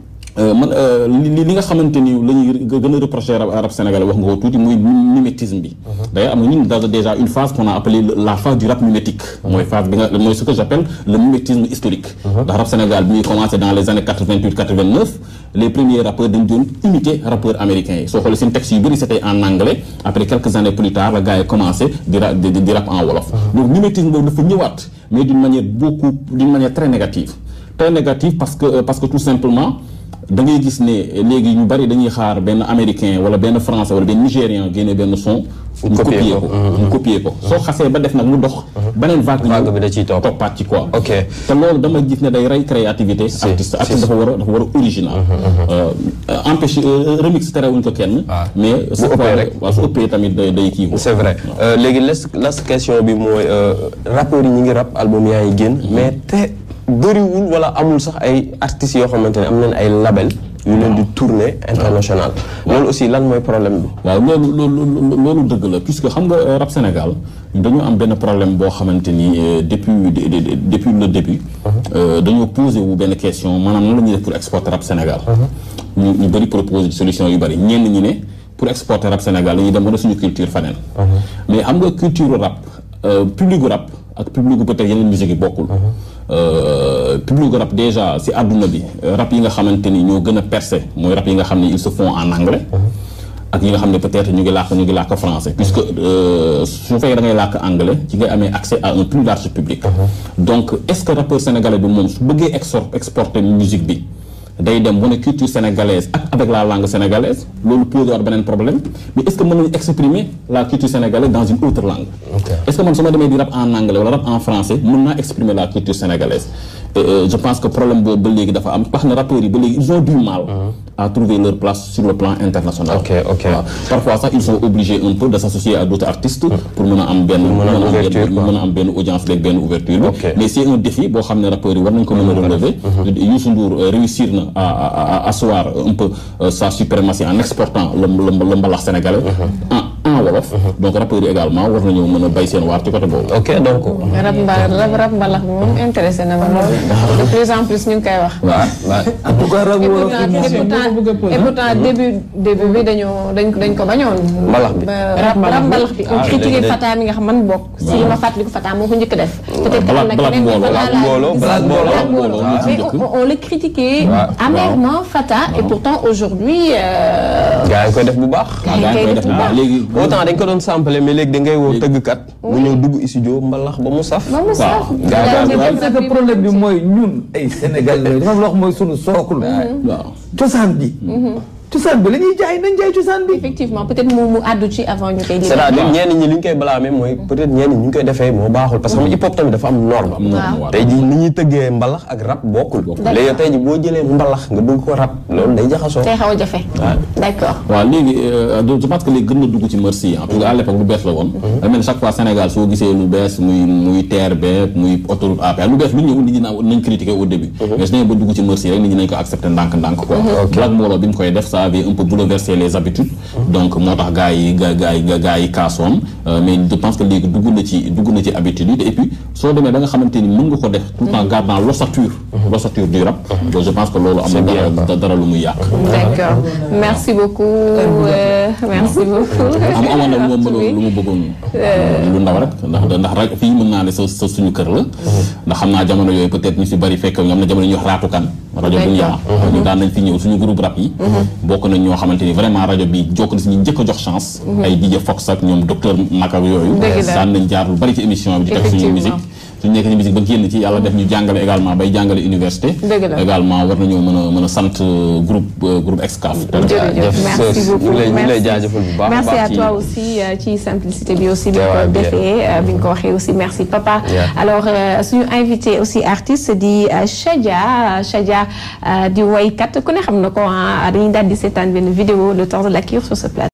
Speaker 9: man li li nga xamante ni la ñuy gën a reprocher rap sénégalais wax nga ko tuuti muy mimétisme bi d'ailleurs am na ñun dans déjà une phase qu'on a appelé la phase du rap mimétique mooy phase bi nga mooy ce que j'appelle le mimétisme historique ndax rap Sénégal bi muy commencé dans les années 88 89 les premiers rappeurs dañ doon imiter rappeurs américains yi soo xoolee seen textes yu bëri c'était en anglais après quelques années plus tard la gars yi commencé di rap di rap en wolof donc mimétisme boobu dafa ñëwaat mais d'une manière beaucoup d'une manière très négative très négative parce que parce que tout simplement da ngay gis ne léegi ñu bari dañuy xaar benn américain wala benn français wala benn nigérian génne benn son ñu
Speaker 3: copier
Speaker 9: copier
Speaker 3: ko.
Speaker 9: ko ñu copier ko soo xasee ba def nag mu dox beneen vague
Speaker 3: Vague bi da ciy topp.
Speaker 9: toppaat ci quoi
Speaker 3: Ok.
Speaker 9: te loolu dama gis ne day rey créativité artiste artiste dafa war a dafa war a original empêché remix terewuñ ko kenn
Speaker 3: Ah.
Speaker 9: mais su
Speaker 3: ëppee
Speaker 9: ëppee
Speaker 3: rek.
Speaker 9: waaw su ëppee tamit day day kii
Speaker 3: c'est vrai Euh, léegi les las question bi mooy euh, rappeurs yi ñi ngi rap album yaa ngi génn mais te bëriwul wala amul sax ay artistes yoo xamante ne am nañ ay label yu leen di tournée international loolu aussi lan mooy problème bi
Speaker 9: waaw loolu loolu loolu dëgg la puisque xam nga euh, rap Sénégal dañoo am benn problème boo xamante ni euh, depuis de- de- de- depuis le début euh, dañoo posé wu benn question maanaam nan la ñuy def pour exporter rap Sénégal ñu ñu bëri proposé solution yu bëri ñenn ñi ne pour exporter rap Sénégal dañuy dem wane suñu culture faneen mais xam nga culture rap euh, public rap ak public peut-être yeneen musique yi bokkul Euh, public rap déjà si àdduna bi euh, rap yi nga xamante ni ñoo gën a percé mooy rap yi nga xam ne ils se font en anglais ak yi nga xam ne peut-être ñu ngi làkk ñu ngi làkk français puisque euh, su fekkee da ngay làkk anglais ci ngay amee accès à un plus large public donc est-ce que rappeur sénégalais bi moom su bëggee exor exporter musique bi day dem wane culture sénégalaise ak avec la langue sénégalaise loolu posé waat beneen problème mais est-ce que mën nañu exprimer la culture sénégalaise dans une autre langue est-ce que man su ma demee di rap en anglais wala rap en français mën naa exprimer la culture sénégalaise Et, euh, je pense que problème boobu ba léegi dafa am wax na rappeurs yi ba léegi ils ont du mal à trouver leur place sur le plan international
Speaker 3: Ok, ok.
Speaker 9: Voilà. parfois sax ils sont obligés un peu de s'associer à d'autres artistes pour mën a am benn
Speaker 3: mën a am ouverture,
Speaker 9: benn-
Speaker 3: quoi.
Speaker 9: mën a am benn audience beeg benn ouverture bi
Speaker 3: Ok.
Speaker 9: mais c'est un défi boo xam ne rappeurs yi war nañ ko mën a relever Youssou Ndour euh, réussir na à à à asseoir un peu euh, sa suprématie en exportant le le le mbalax sénégalais en en wolof donc rappeurs yi également war nañoo mën a bay seen waar ci côté boobu
Speaker 3: ok donc
Speaker 1: rab mba rab rab mbalax bi moom intéressé na ma lool de plus en plus ñu ngi koy wax.
Speaker 3: waaw waaw
Speaker 7: en tout cas rab
Speaker 1: et
Speaker 7: wolof
Speaker 1: pourtant
Speaker 7: yi moom
Speaker 1: et pourtant et pourtant début début bi dañoo dañ dañ ko bañoon.
Speaker 3: Mbalax bi.
Speaker 1: Ba- rab rab mbalax bi. on
Speaker 3: Ah,
Speaker 1: critiqué
Speaker 3: léegi-
Speaker 1: Fata mi nga xam man bokk. si li ma fàttaliku Fata moo ko njëkk a def. peut-être que am na
Speaker 9: Black-
Speaker 1: keneen mais
Speaker 9: Black
Speaker 1: Fata
Speaker 3: Mbooloo,
Speaker 1: laa
Speaker 3: Black
Speaker 1: gis.
Speaker 3: Mbooloo,
Speaker 1: Black
Speaker 9: Mbooloo,
Speaker 1: Mbooloo.
Speaker 9: moo ci
Speaker 1: mais
Speaker 9: njëkk.
Speaker 1: on, on le critiquait
Speaker 3: Ouais,
Speaker 1: amèrement Fata et pourtant aujourd'hui euh,
Speaker 3: gars yi koy def bu baax
Speaker 1: gars yi koy def bu baax.
Speaker 9: léegi
Speaker 3: autant dañ ko doon sampler mais léegi da ngay woo tëggkat mu ñëw dugg studio mbalax ba mu saf
Speaker 1: ba mu sax.
Speaker 3: gars yi
Speaker 1: Daal di
Speaker 3: daal-
Speaker 1: def
Speaker 7: c'est
Speaker 1: rab
Speaker 7: que
Speaker 1: bi
Speaker 7: problème bi
Speaker 1: moom
Speaker 7: mooy ñun ay Sénégal la dafa am loo xam mooy sunu sookul
Speaker 9: waaw
Speaker 7: cosaan bi cosaan bi la ñuy jaay nañ jaay cosaan bi
Speaker 1: effectivement peut-être mu mu àddu ci avant ñu koy.
Speaker 3: c'est-à-dire ñenn ñi li ñu koy blâmer mooy peut-être ñenn ñi ñu koy defee moo baaxul parce que xam nga hip hop tamit dafa am norme
Speaker 1: Waaw.
Speaker 3: tey ji ni ñuy tëggee mbalax ak rap bokkul léegi tey ji boo jëlee mbalax nga dugg ko rap loolu day jaxasoo
Speaker 1: tey xaw a jafe. d'accord.
Speaker 9: waaw léegi euh, je pense que léegi gën na dugg ci merci ah parce que à l'époque lu bees la woon da mel ni chaque fois Sénégal soo gisee lu bees muy muy terre beeg muy autoroute à péage lu bees lu ñëw nit ñi naan nañ critiquer au début mais su ñëwee ba dugg ci merci rek nit ñi nañ ko accepter ndànk-ndànk quoi Black Mbooloo bi mu koy def ça avait un peu bouleversé les habitudes donc moo tax gars yi ga gars yi gars yi kaasoon euh, mais je pense que léegi dugg na ci dugg na ci habitude yi te et puis soo demee ba nga xamante ni mën nga ko def tout en gardant l'ossature l'ossature du rap donc je pense que loolu am na dara dara lu muy yàq
Speaker 1: D'accord. Merci beaucoup. euh, merci beaucoup.
Speaker 9: am amoon na lu ma mënoon lu ma bëggoon lu ndaw rek ndax ndax rajo fii mën naa ne sa sa suñu kër la ndax xam naa jamono yooyu peut-être ñu si bari fekk ñoom na jamono ñuy wax raatukan rajo bu ñaa ñu daan nañ fi ñëw suñu groupe rap yi bokk nañ ñoo xamante ni vraiment rajo bi jokk na si ñu njëkk a jox chance ay DJ Fox ak ñoom docteur Maka ak yooyu
Speaker 1: Dëgg la.
Speaker 9: daan nañ jaar lu bari ci émission bi di teg suñu
Speaker 1: Effectivement.
Speaker 9: musique suñu nekk ci musique ba génn ci yàlla def ñu jàngale également bay jàngale université
Speaker 1: Dëgg la.
Speaker 9: également war nañoo mën a mën a sant euh, groupe euh, groupe Excaf
Speaker 1: jërëjëf merci
Speaker 3: ñu
Speaker 1: beaucoup
Speaker 3: ngi lay ñu ngi lay
Speaker 1: merci.
Speaker 3: jaajëfal bu baax a
Speaker 1: merci
Speaker 3: baax
Speaker 1: à
Speaker 3: ci-
Speaker 1: toi aussi euh, ci simplicité bi aussi bi nga
Speaker 3: Teewaay
Speaker 1: ko
Speaker 3: bi,
Speaker 1: defee euh, bi nga ko waxee aussi merci papa
Speaker 3: Yeah.
Speaker 1: alors euh, suñu invité aussi artiste di euh, Chadia Chadia euh, di woykat ku ne xam na ko ah dañuy daal di seetaan benn vidéo le temps de la cure sur ce plateau